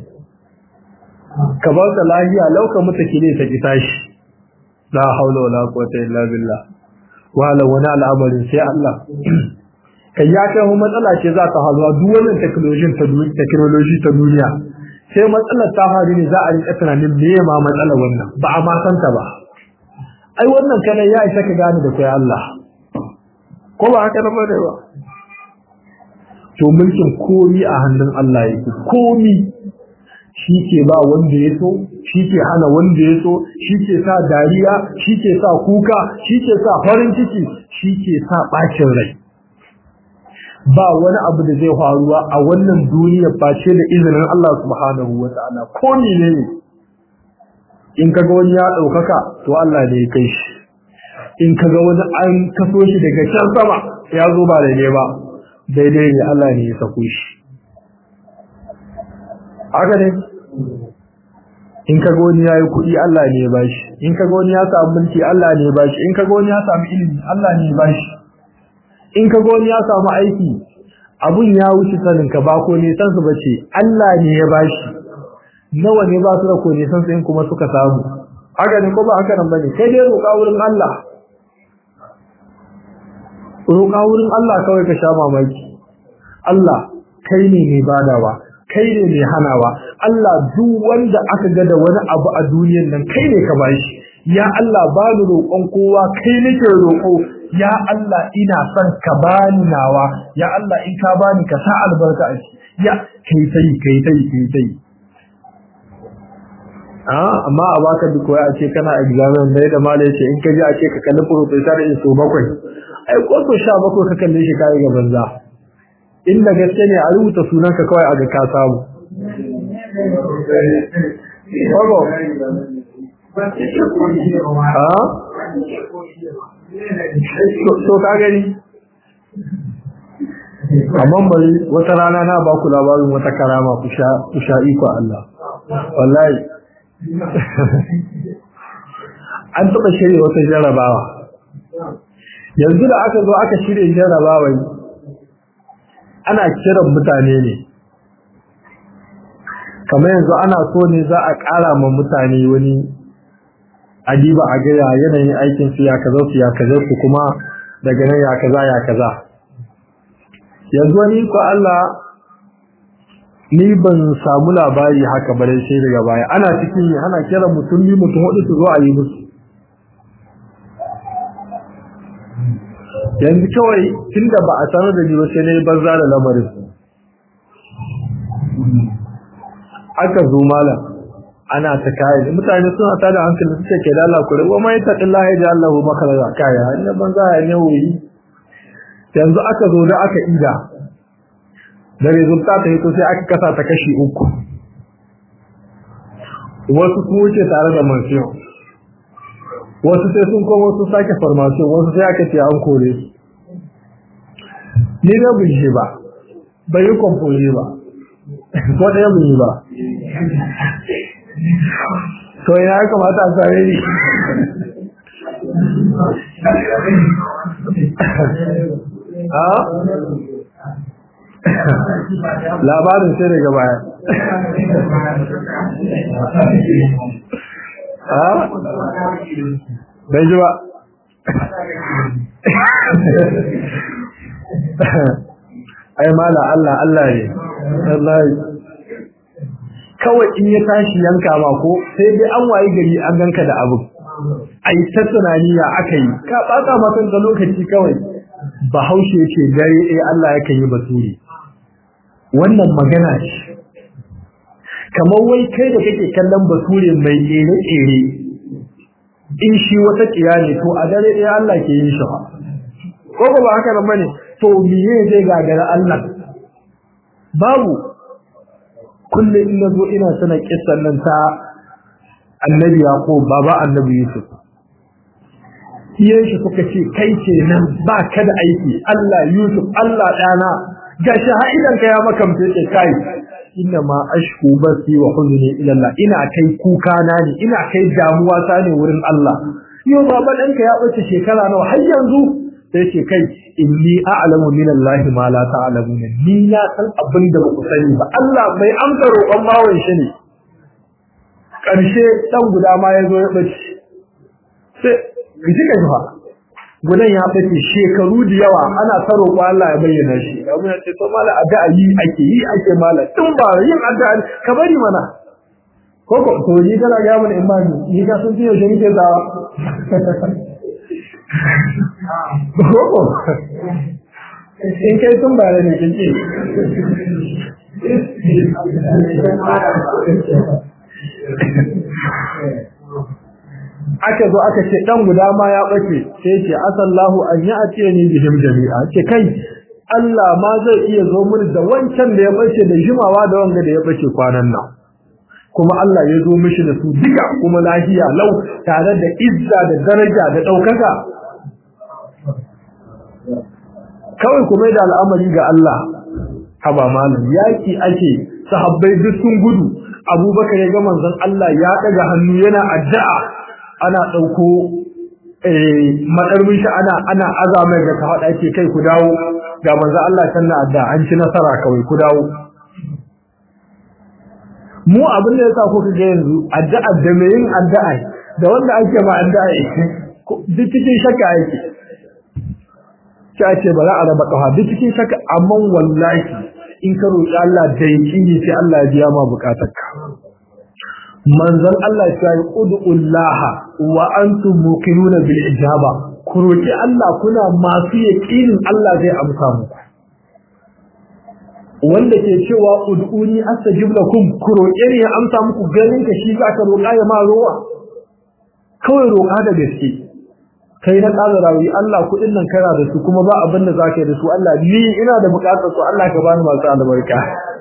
ka ba ta lahiya lauka mutu kile ta ki tashi la haula wala quwwata illa billah wala wani al'amarin sai Allah kai ya kai mu matsala ce za ta hazuwa duk wannan technology ta duniya technology ta duniya sai matsalar ta faru ne za a rika tunanin me ma matsalar wannan ba a ma santa ba ai wannan kana ya isa ka gane da kai Allah ko ba haka ba da ba to mulkin komi a hannun Allah yake komi shi ke ba wanda ya so shi ke hana wanda ya so shi ke sa dariya shi ke sa kuka shi ke sa farin ciki shi ke sa bacin rai ba wani abu da zai faruwa a wannan duniya face da izinin Allah subhanahu wa ta'ala ko ne in kaga wani ya daukaka to Allah ne ya kai shi in kaga wani an kaso shi daga can sama ya zo ba daidai ba daidai ne Allah ne ya sako shi haka ne in kaga wani yayi kuɗi Allah ne ya bashi in kaga wani ya samu mulki Allah ne ya bashi in kaga wani ya samu ilimi Allah ne ya bashi in kaga wani ya samu aiki abun ya wuce sanin ka ba ko ne san su bace Allah ne ya bashi nawa ne ba su da ko ne san su kuma suka samu haka ne ko ba haka nan bane kai dai roƙa wurin Allah roƙa wurin Allah kawai ka sha mamaki Allah kai ne mai badawa kai ne mai hanawa Allah duk wanda aka ga da wani abu a duniyar nan kai ne ka bashi ya Allah ba ni roƙon kowa kai nake roƙo ya Allah ina son ka bani nawa ya Allah in ka bani ka sa albarka a ciki ya kai tai kai tai kai tai ah amma a baka duk wai a ce kana examen dai da malai ce in ka ji a ce ka kalli professor in so bakwai ai ko so sha bakwai ka kalle shi kai ga banza inda gaske ne a rubuta sunanka kawai a ga ka samu Ogo. Ha? So ka gani? Amma bari wata rana na ba ku labarin wata karama ku sha iko Allah. Wallahi. An taɓa shirya wata jarabawa. Yanzu da aka zo aka shirya jarabawa ana kiran mutane ne. kamar yanzu ana so ne za a ƙara ma mutane wani adiba a gaya yanayin aikin su ya kaza su ya kaza su kuma daga nan ya kaza ya kaza yanzu wani ko Allah ni ban samu labari haka bare sai daga baya ana cikin ana kira mutum ni mutum hudu su zo a yi musu yanzu kawai tunda ba a sanar da ni ba sai na yi banza da lamarin aka zo malam ana ta kai mutane suna tada hankali suke ke da Allah kure wa mai ta Allah ya Allah makaraza kaya inda banza ya ne wuyi yanzu aka zo da aka ida da resulta ta hito sai aka kasa ta kashi uku wasu su wuce tare da mansiyon wasu sai sun koma su sake farmasiyon wasu sai aka ce an kore su ni da bin ba bai yi kwamfoli ba ko ɗaya mun yi ba to ina ya kamata a sare ni ha labarin sai daga baya ha bai ji ba ai mala Allah Allah ne wallahi kawai in ya tashi yanka ma ko sai dai an waye gari an ganka da abu ai ta tunani ya aka yi ka baka ma kanka lokaci kawai bahaushe ce dare eh Allah yake yi basuri wannan magana ce kamar wai kai da kake kallon basure mai tsere tsere in shi wata tsiya ne to a dare ɗaya Allah ke yin shi ko ba haka nan bane to miye zai gagara Allah babu kulle in nazo ina sana kissan nan ta annabi yaqub baba annabi yusuf iyayen shi suka ce kai ce nan ba ka da aiki Allah yusuf Allah dana ga shahidan ka ya makamce ce kai inna ma ashku basi wa huzni ila Allah ina kai kuka na ne ina kai damuwa ta ne wurin Allah yau baba danka ya bace shekara nawa har yanzu sai ce kai inni a'lamu min Allah ma la ta'lamuna ni na san abin da baku sani ba Allah mai amsa roƙon bawon shi ne karshe dan guda ma yazo ya bace sai kiji kai fa gudan ya bace shekaru da yawa ana ta roƙo Allah ya bayyana shi abu ya ce to mala addu'a yi ake yi ake mala tun ba yin addu'a ka bari mana koko to ni kana ga mun imani ni ka sun ce yaushe nake zawa koko in kai tun ba ne kin ce aka zo aka ce dan guda ma ya bace sai ce asallahu an ya atiye ni bihim jami'a ce kai Allah ma zai iya zo mun da wancan da ya bace da jimawa da wanga da ya bace kwanan nan kuma Allah ya zo mishi da su duka kuma lahiya lau tare da izza da daraja da daukaka kawai kuma da al'amari ga Allah haba malam yaki ake sahabbai duk sun gudu abubakar ya ga manzon Allah ya daga hannu yana addu'a ana ɗauko maɗarmin shi ana ana azamai da ka haɗa ake kai ku dawo ga manzo Allah can na adda an ci nasara kawai ku dawo mu abin da yasa kuka ga yanzu addu'a da mai yin addu'a da wanda ake ma addu'a duk cikin shakka yake ta ce ba za a raba kafa duk cikin shakka amma wallahi in ka roƙi Allah da yaqini sai Allah ya biya ma bukatarka manzon Allah ya yi ud'ullaha wa antum muqinuna bil ijaba ku roki Allah kuna masu yaqinin Allah zai amsa muku wanda ke cewa ud'uni astajib lakum ku roke ni ya amsa muku ganin ka shi zaka roka ya ma ruwa kawai roka da gaske kai na ƙara rawi Allah kuɗin nan kana da su kuma ba abin da zaka yi da su Allah ni ina da buƙatar su Allah ka bani masu albarka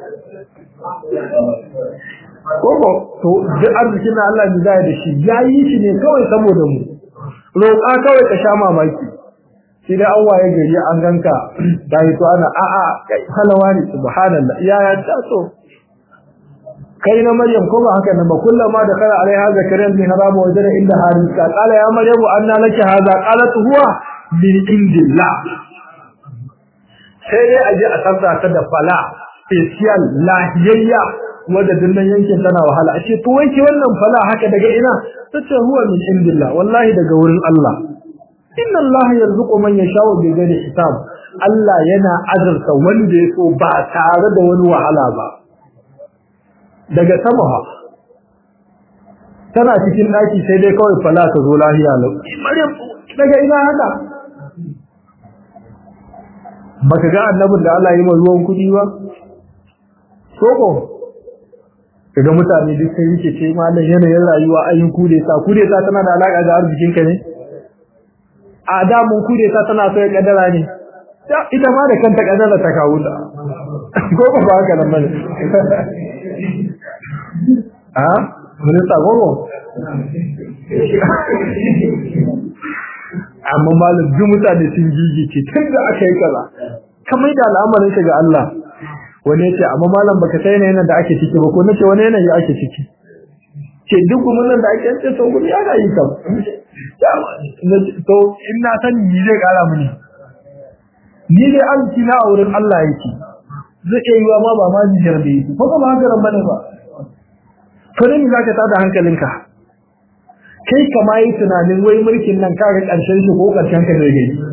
koko to duk arzikin da Allah ya da shi ya yi shi ne kawai saboda mu roƙa kawai ka sha mamaki shi da an waye gari an ganka da yi to ana a a kai halawa ne subhanallah ya ya ta so kai na maryam ko ba haka nan ba kullama da kala alaiha zakariya bin haram wa jara inda harika qala ya maryamu anna laki hadha qalat huwa min indillah sai dai aje a tsarta ta da fala special lahiyayya wadda dinnan yankin tana wahala ashe to wai ke wannan fala haka daga ina tace huwa min indillah wallahi daga wurin Allah inna Allah yarzuqu man yasha'u bi ghairi hisab Allah yana azurta wanda ya so ba tare da wani wahala ba daga sama ha tana cikin daki sai dai kawai fala ta zo lahiya lau Maryam daga ina haka baka ga annabin da Allah ya yi ruwan kudi ba soko kaga mutane duk sai yake ce malam yanayin rayuwa ayin kude sa kude sa tana da alaka da arzikin ka ne a da mun kude sa tana so ya kadara ne ita ma da kanta kadara ta kawo ta ko ba ba haka nan bane a mun sa gogo amma malam duk mutane sun gigice tunda aka yi kaza kamar da al'amarin ka ga Allah wani yace amma malam baka sai ne yana da ake ciki ba ko nace wani yanayi ake ciki ce duk mun nan da ake ce to gumi ana yi kam to in na san ni zai kara mini ni dai an ci na auren Allah yake zai iya yiwa ma ba ma jijiyar da yake ko ba haka ran bane ba to ne zaka tada hankalinka kai kama yi tunanin wai mulkin nan kaga ƙarshen shi ko ƙarshen ka zai gani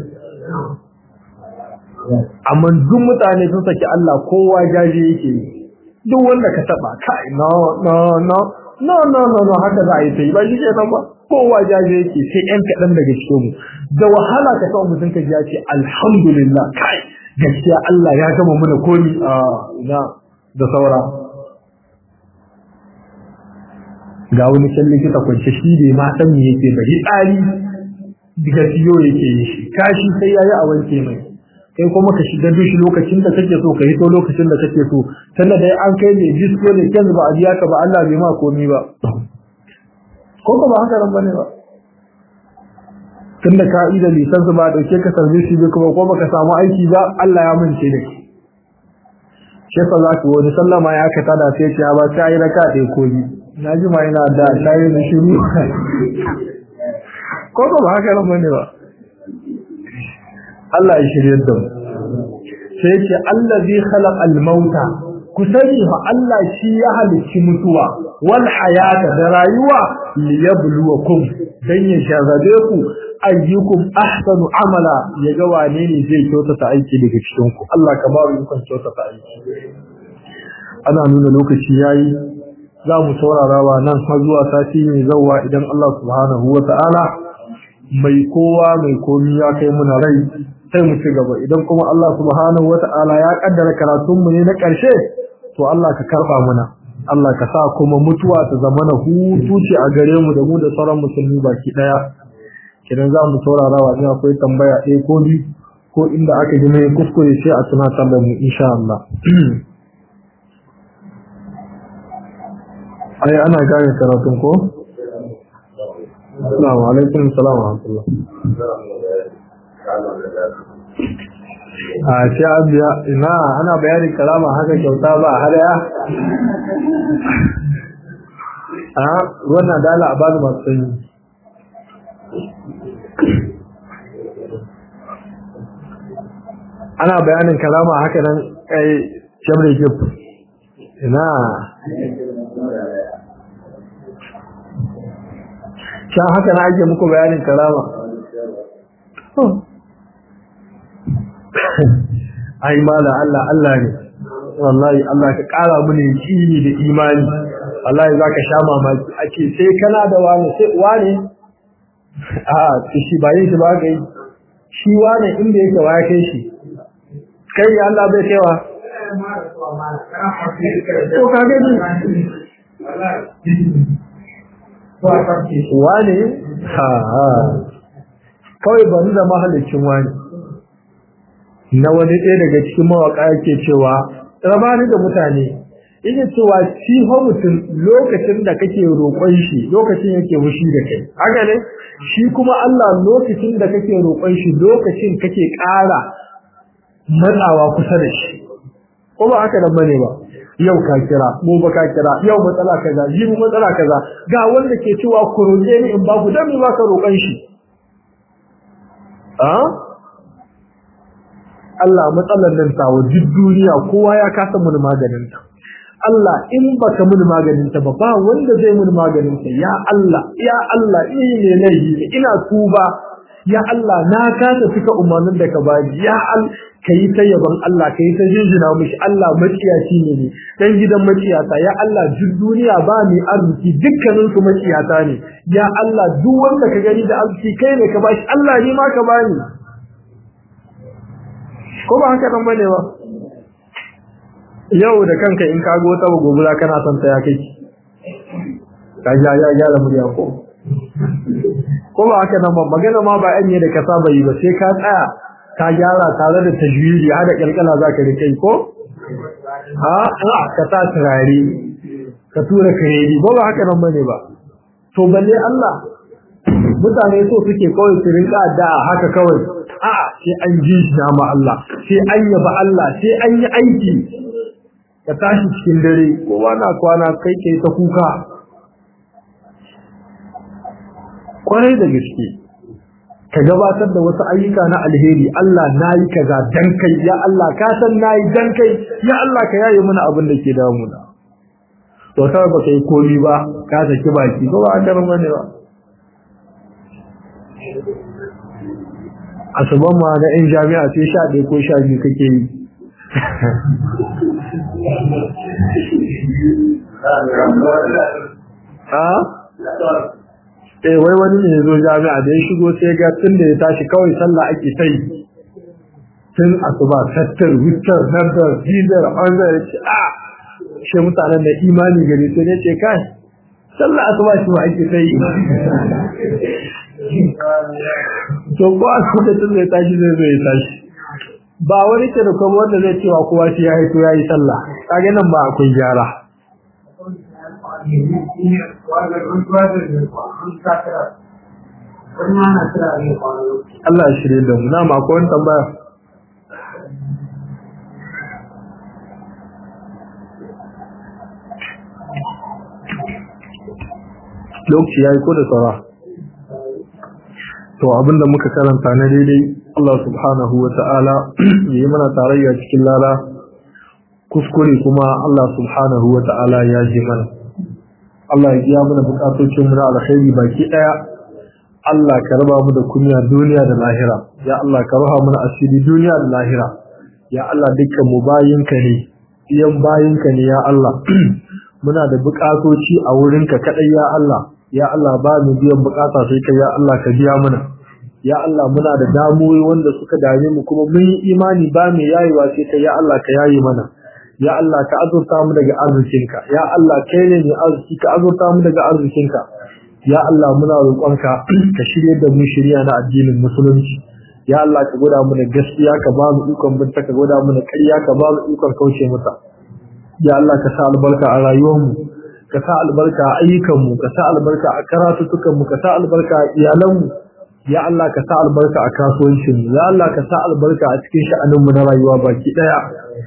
amma duk mutane sun saki Allah kowa jaje yake duk wanda ka taba kai no no no no no no no haka za a yi sai ba shi ke nan ba kowa jaje yake sai yan kaɗan daga cikin mu da wahala ka kawo mutum ka ji ya ce alhamdulillah kai gaskiya Allah ya gama mana komi a ina da saura ga wani can likita kwance shi bai ma san me yake ba tsari daga siyo yake yi shi kashi sai yayi a wanke mai kai kuma ka shiga dushi lokacin da kake so ka hito lokacin da kake so tunda dai an kai ne disco ne kenzu ba a biya ka ba Allah bai ma komi ba ko ba haka ran bane ba tunda ka ida lisan ba dauke ka sarbe shi bai kuma ko baka samu aiki ba Allah ya mince da shi shi fa za ku wani sallama ya ka tada sai ce ba ta yi raka ɗaya ko biyu na ji ma yana da shayi da shiru ko ba haka ran bane ba Allah ya shirye da mu sai ce allazi khalaq al-mauta ku sani fa Allah shi ya halicci mutuwa wal hayata da rayuwa liyabluwakum dan ya shazabe ku ayyukum ahsanu amala ya ga wane ne zai kyautata aiki daga cikin ku Allah ka ba mu ikon kyautata aiki ana nuna lokaci yayi za mu saurara wa nan har zuwa sati mai zawwa idan Allah subhanahu wa ta'ala mai kowa mai komi ya kai muna rai sai mu ci gaba idan kuma Allah subhanahu wata'ala ya kaddara karatun mu ne na ƙarshe to Allah ka karba muna Allah ka sa kuma mutuwa ta zama na hutu ce a gare mu da mu da sauran musulmi baki daya kidan za mu saurara wa ina akwai tambaya ɗaya ko biyu ko inda aka ji mai kuskure sai a tunatar da mu insha Allah ai ana gane karatun ko Assalamu alaikum salam wa rahmatullah a ce abiya ina ana bayanin kalama haka kyauta ba har ya a wannan dala a bani masu sanyi ana bayanin kalama haka nan kai shamre gif ina can haka na ake muku bayanin kalama ai mala Allah Allah ne wallahi Allah ka kara mini yaqini da imani wallahi zaka sha mamaki ake sai kana da wani sai wani a shi ba yin shi ba kai shi wani inda yake wa kai shi kai ya Allah bai kaiwa to ka ga ni wani ha ha kawai bani da mahallicin wani na wani ɗaya daga cikin mawaƙa yake cewa rabani da mutane yake cewa shi fa mutum lokacin da kake roƙon shi lokacin yake fushi da kai haka ne shi kuma Allah lokacin da kake roƙon shi lokacin kake ƙara matsawa kusa da shi ko ba haka nan bane ba yau ka kira mu ba ka kira yau matsala kaza jibi matsala kaza ga wanda ke cewa ku roƙe ni in ba ku dan me ba ka roƙon shi a Allah matsalar nan tawo duk duniya kowa ya kasa mun maganin ta Allah in baka mun maganin ta ba ba wanda zai mun maganin ta ya Allah ya Allah ni ne laifi ina tuba ya Allah na kasa fika umarnin da ka bani ya Allah kai ta yaban Allah kai ta jinjina mishi Allah maciyaci ne ne dan gidan maciyata ya Allah duk duniya ba ni arziki dukkanin su maciyata ne ya Allah duk wanda ka gani da arziki kai ne ka bashi Allah ni ma ka bani ko ba haka nan bane ba yau da kanka in ka go ta gobura kana son ta ya kai ka ja ya ya da murya ko ko ba haka nan ba magana ma ba anye da ka saba yi ba sai ka tsaya ka gyara tare da tajwidi hada kalkala zaka rike ko ha a ka ta turare ka tura kiredi ko ba haka nan bane ba to balle Allah mutane so suke kawai su rinka da haka kawai a sai an ji shi ma Allah sai an yaba Allah sai an yi aiki ka tashi cikin dare kowa na kwana kai kai ta kuka kwarai da gaske ka gabatar da wasu ayyuka na alheri Allah nayi kaza dan kai ya Allah ka san nayi dan kai ya Allah ka yaye mana abin da ke damuna to sai ba kai komi ba ka saki baki ko ba an ne ba asuban ma na yan jami'a sai sha ɗaya ko sha biyu kake yi eh wai wani ne ya zo jami'a da ya shigo sai ga tun da ya tashi kawai sallah ake sai tun asuba sattar wutar nadar zidar an zai ce a shi mutanen da imani gari sai ne ce kai sallah asuba shi ma ake sai to ko a lokacin zai tashi zai zo ya tashi ba wani ke da kuma wanda zai cewa kowa shi ya haito ya yi sallah kage nan ba akwai gyara Allah ya shirye da mu na ma akwai wani tambaya lokaci ya yi ko da saura to abinda muka karanta na daidai Allah subhanahu wa ta'ala ya yi mana tarayya cikin lala kuskure kuma Allah subhanahu wa ta'ala ya ji mana Allah ya biya mana bukatocin mu na alkhairi baki daya Allah ka raba mu da kunya duniya da lahira ya Allah ka raha mana asiri duniya da lahira ya Allah dukkan mu bayinka ne iyan bayinka ne ya Allah muna da bukatoci a wurinka kadai ya Allah ya Allah ba mu biyan bukata sai kai ya Allah ka biya mana ya Allah muna da damuwoyi wanda suka dame mu kuma mun yi imani ba mu yayewa sai kai ya Allah ka yayi mana ya Allah ka azurta mu daga arzikinka ya Allah kai ne mai arziki ka azurta mu daga arzikinka ya Allah muna roƙonka ka shirye da mu shirya na addinin musulunci ya Allah ka gwada mu da gaskiya ka ba mu ikon binta ka gwada mu da ƙarya ka ba mu ikon kauce mata ya Allah ka sa albarka a rayuwarmu ka sa albarka a ayyukanmu ka sa albarka a karatutukanmu ka sa albarka a iyalanmu ya Allah ka sa albarka a kasuwancinmu ya Allah ka sa albarka a cikin sha'aninmu na rayuwa baki daya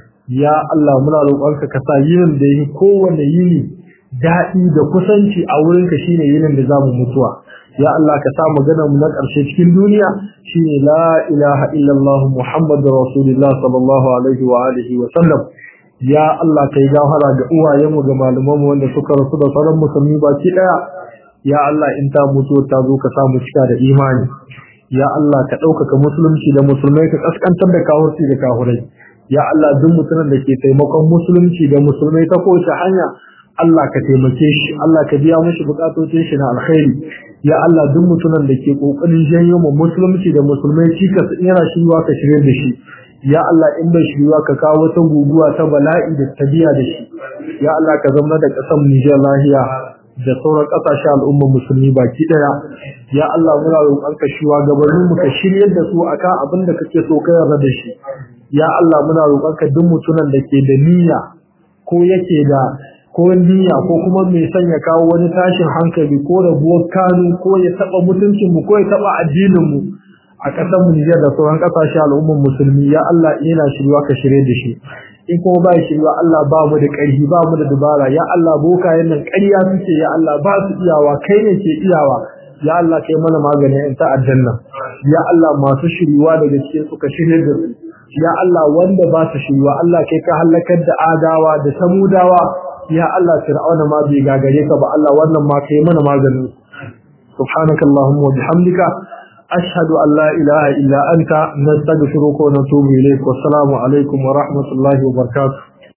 ya Allah muna roƙonka ka sa yinin da yi kowane yini daɗi da kusanci a wurinka shine yinin da zamu mutuwa ya Allah ka sa maganar mu na ƙarshe cikin duniya shine la ilaha illallah muhammadur rasulullah sallallahu alaihi wa alihi wa sallam ya Allah kai gafara ga uwayenmu ga malamanmu wanda suka rasu da sauran musulmi baki daya ya Allah in ta mutu ta zo ka samu cika da imani ya Allah ka ɗaukaka musulunci da musulmai ka kaskantar da kawurci da kahurai ya Allah duk mutumin da ke taimakon musulunci da musulmai ta kowace hanya Allah ka taimake shi Allah ka biya mishi bukatocin shi na alkhairi ya Allah duk mutumin da ke kokarin janyo mu musulunci da musulmai cikas yana shirwa ka shirye da shi ya Allah in bai shirwa ka kawo wata guguwa ta bala'i da tabiya da shi ya Allah ka zama da kasan Nijar lahiya da sauran kasashe al'ummar musulmi baki daya ya Allah muna roƙon ka shiwa gabanin mu ka shiryar da su akan abin da kake so ka yarda da shi ya Allah muna roƙon ka duk mutumin da ke da niyya ko yake da ko niyya ko kuma mai sanya kawo wani tashin hankali ko rabuwar kanu ko ya taba mutuncin mu ko ya taba addinin mu a ƙasar mu Nijar da sauran ƙasashe al'ummar musulmi ya Allah ina shirwa ka shirye da shi in kuma ba shirwa Allah ba mu da ƙarfi ba mu da dubara ya Allah bokayen nan ƙarya suke ya Allah ba su iyawa kai ne ke iyawa ya Allah kai mana maganin in ta aljanna ya Allah masu shiriwa daga cikin suka shirye da su ya Allah wanda ba su shiriwa Allah kai ka halakar da adawa da samudawa ya Allah fir'auna ma bai gagare ka ba Allah wannan ma kai mana maganin subhanakallahumma wa bihamdika أشهد أن لا إله إلا أنت نستغفرك ونتوب إليك والسلام عليكم ورحمة الله وبركاته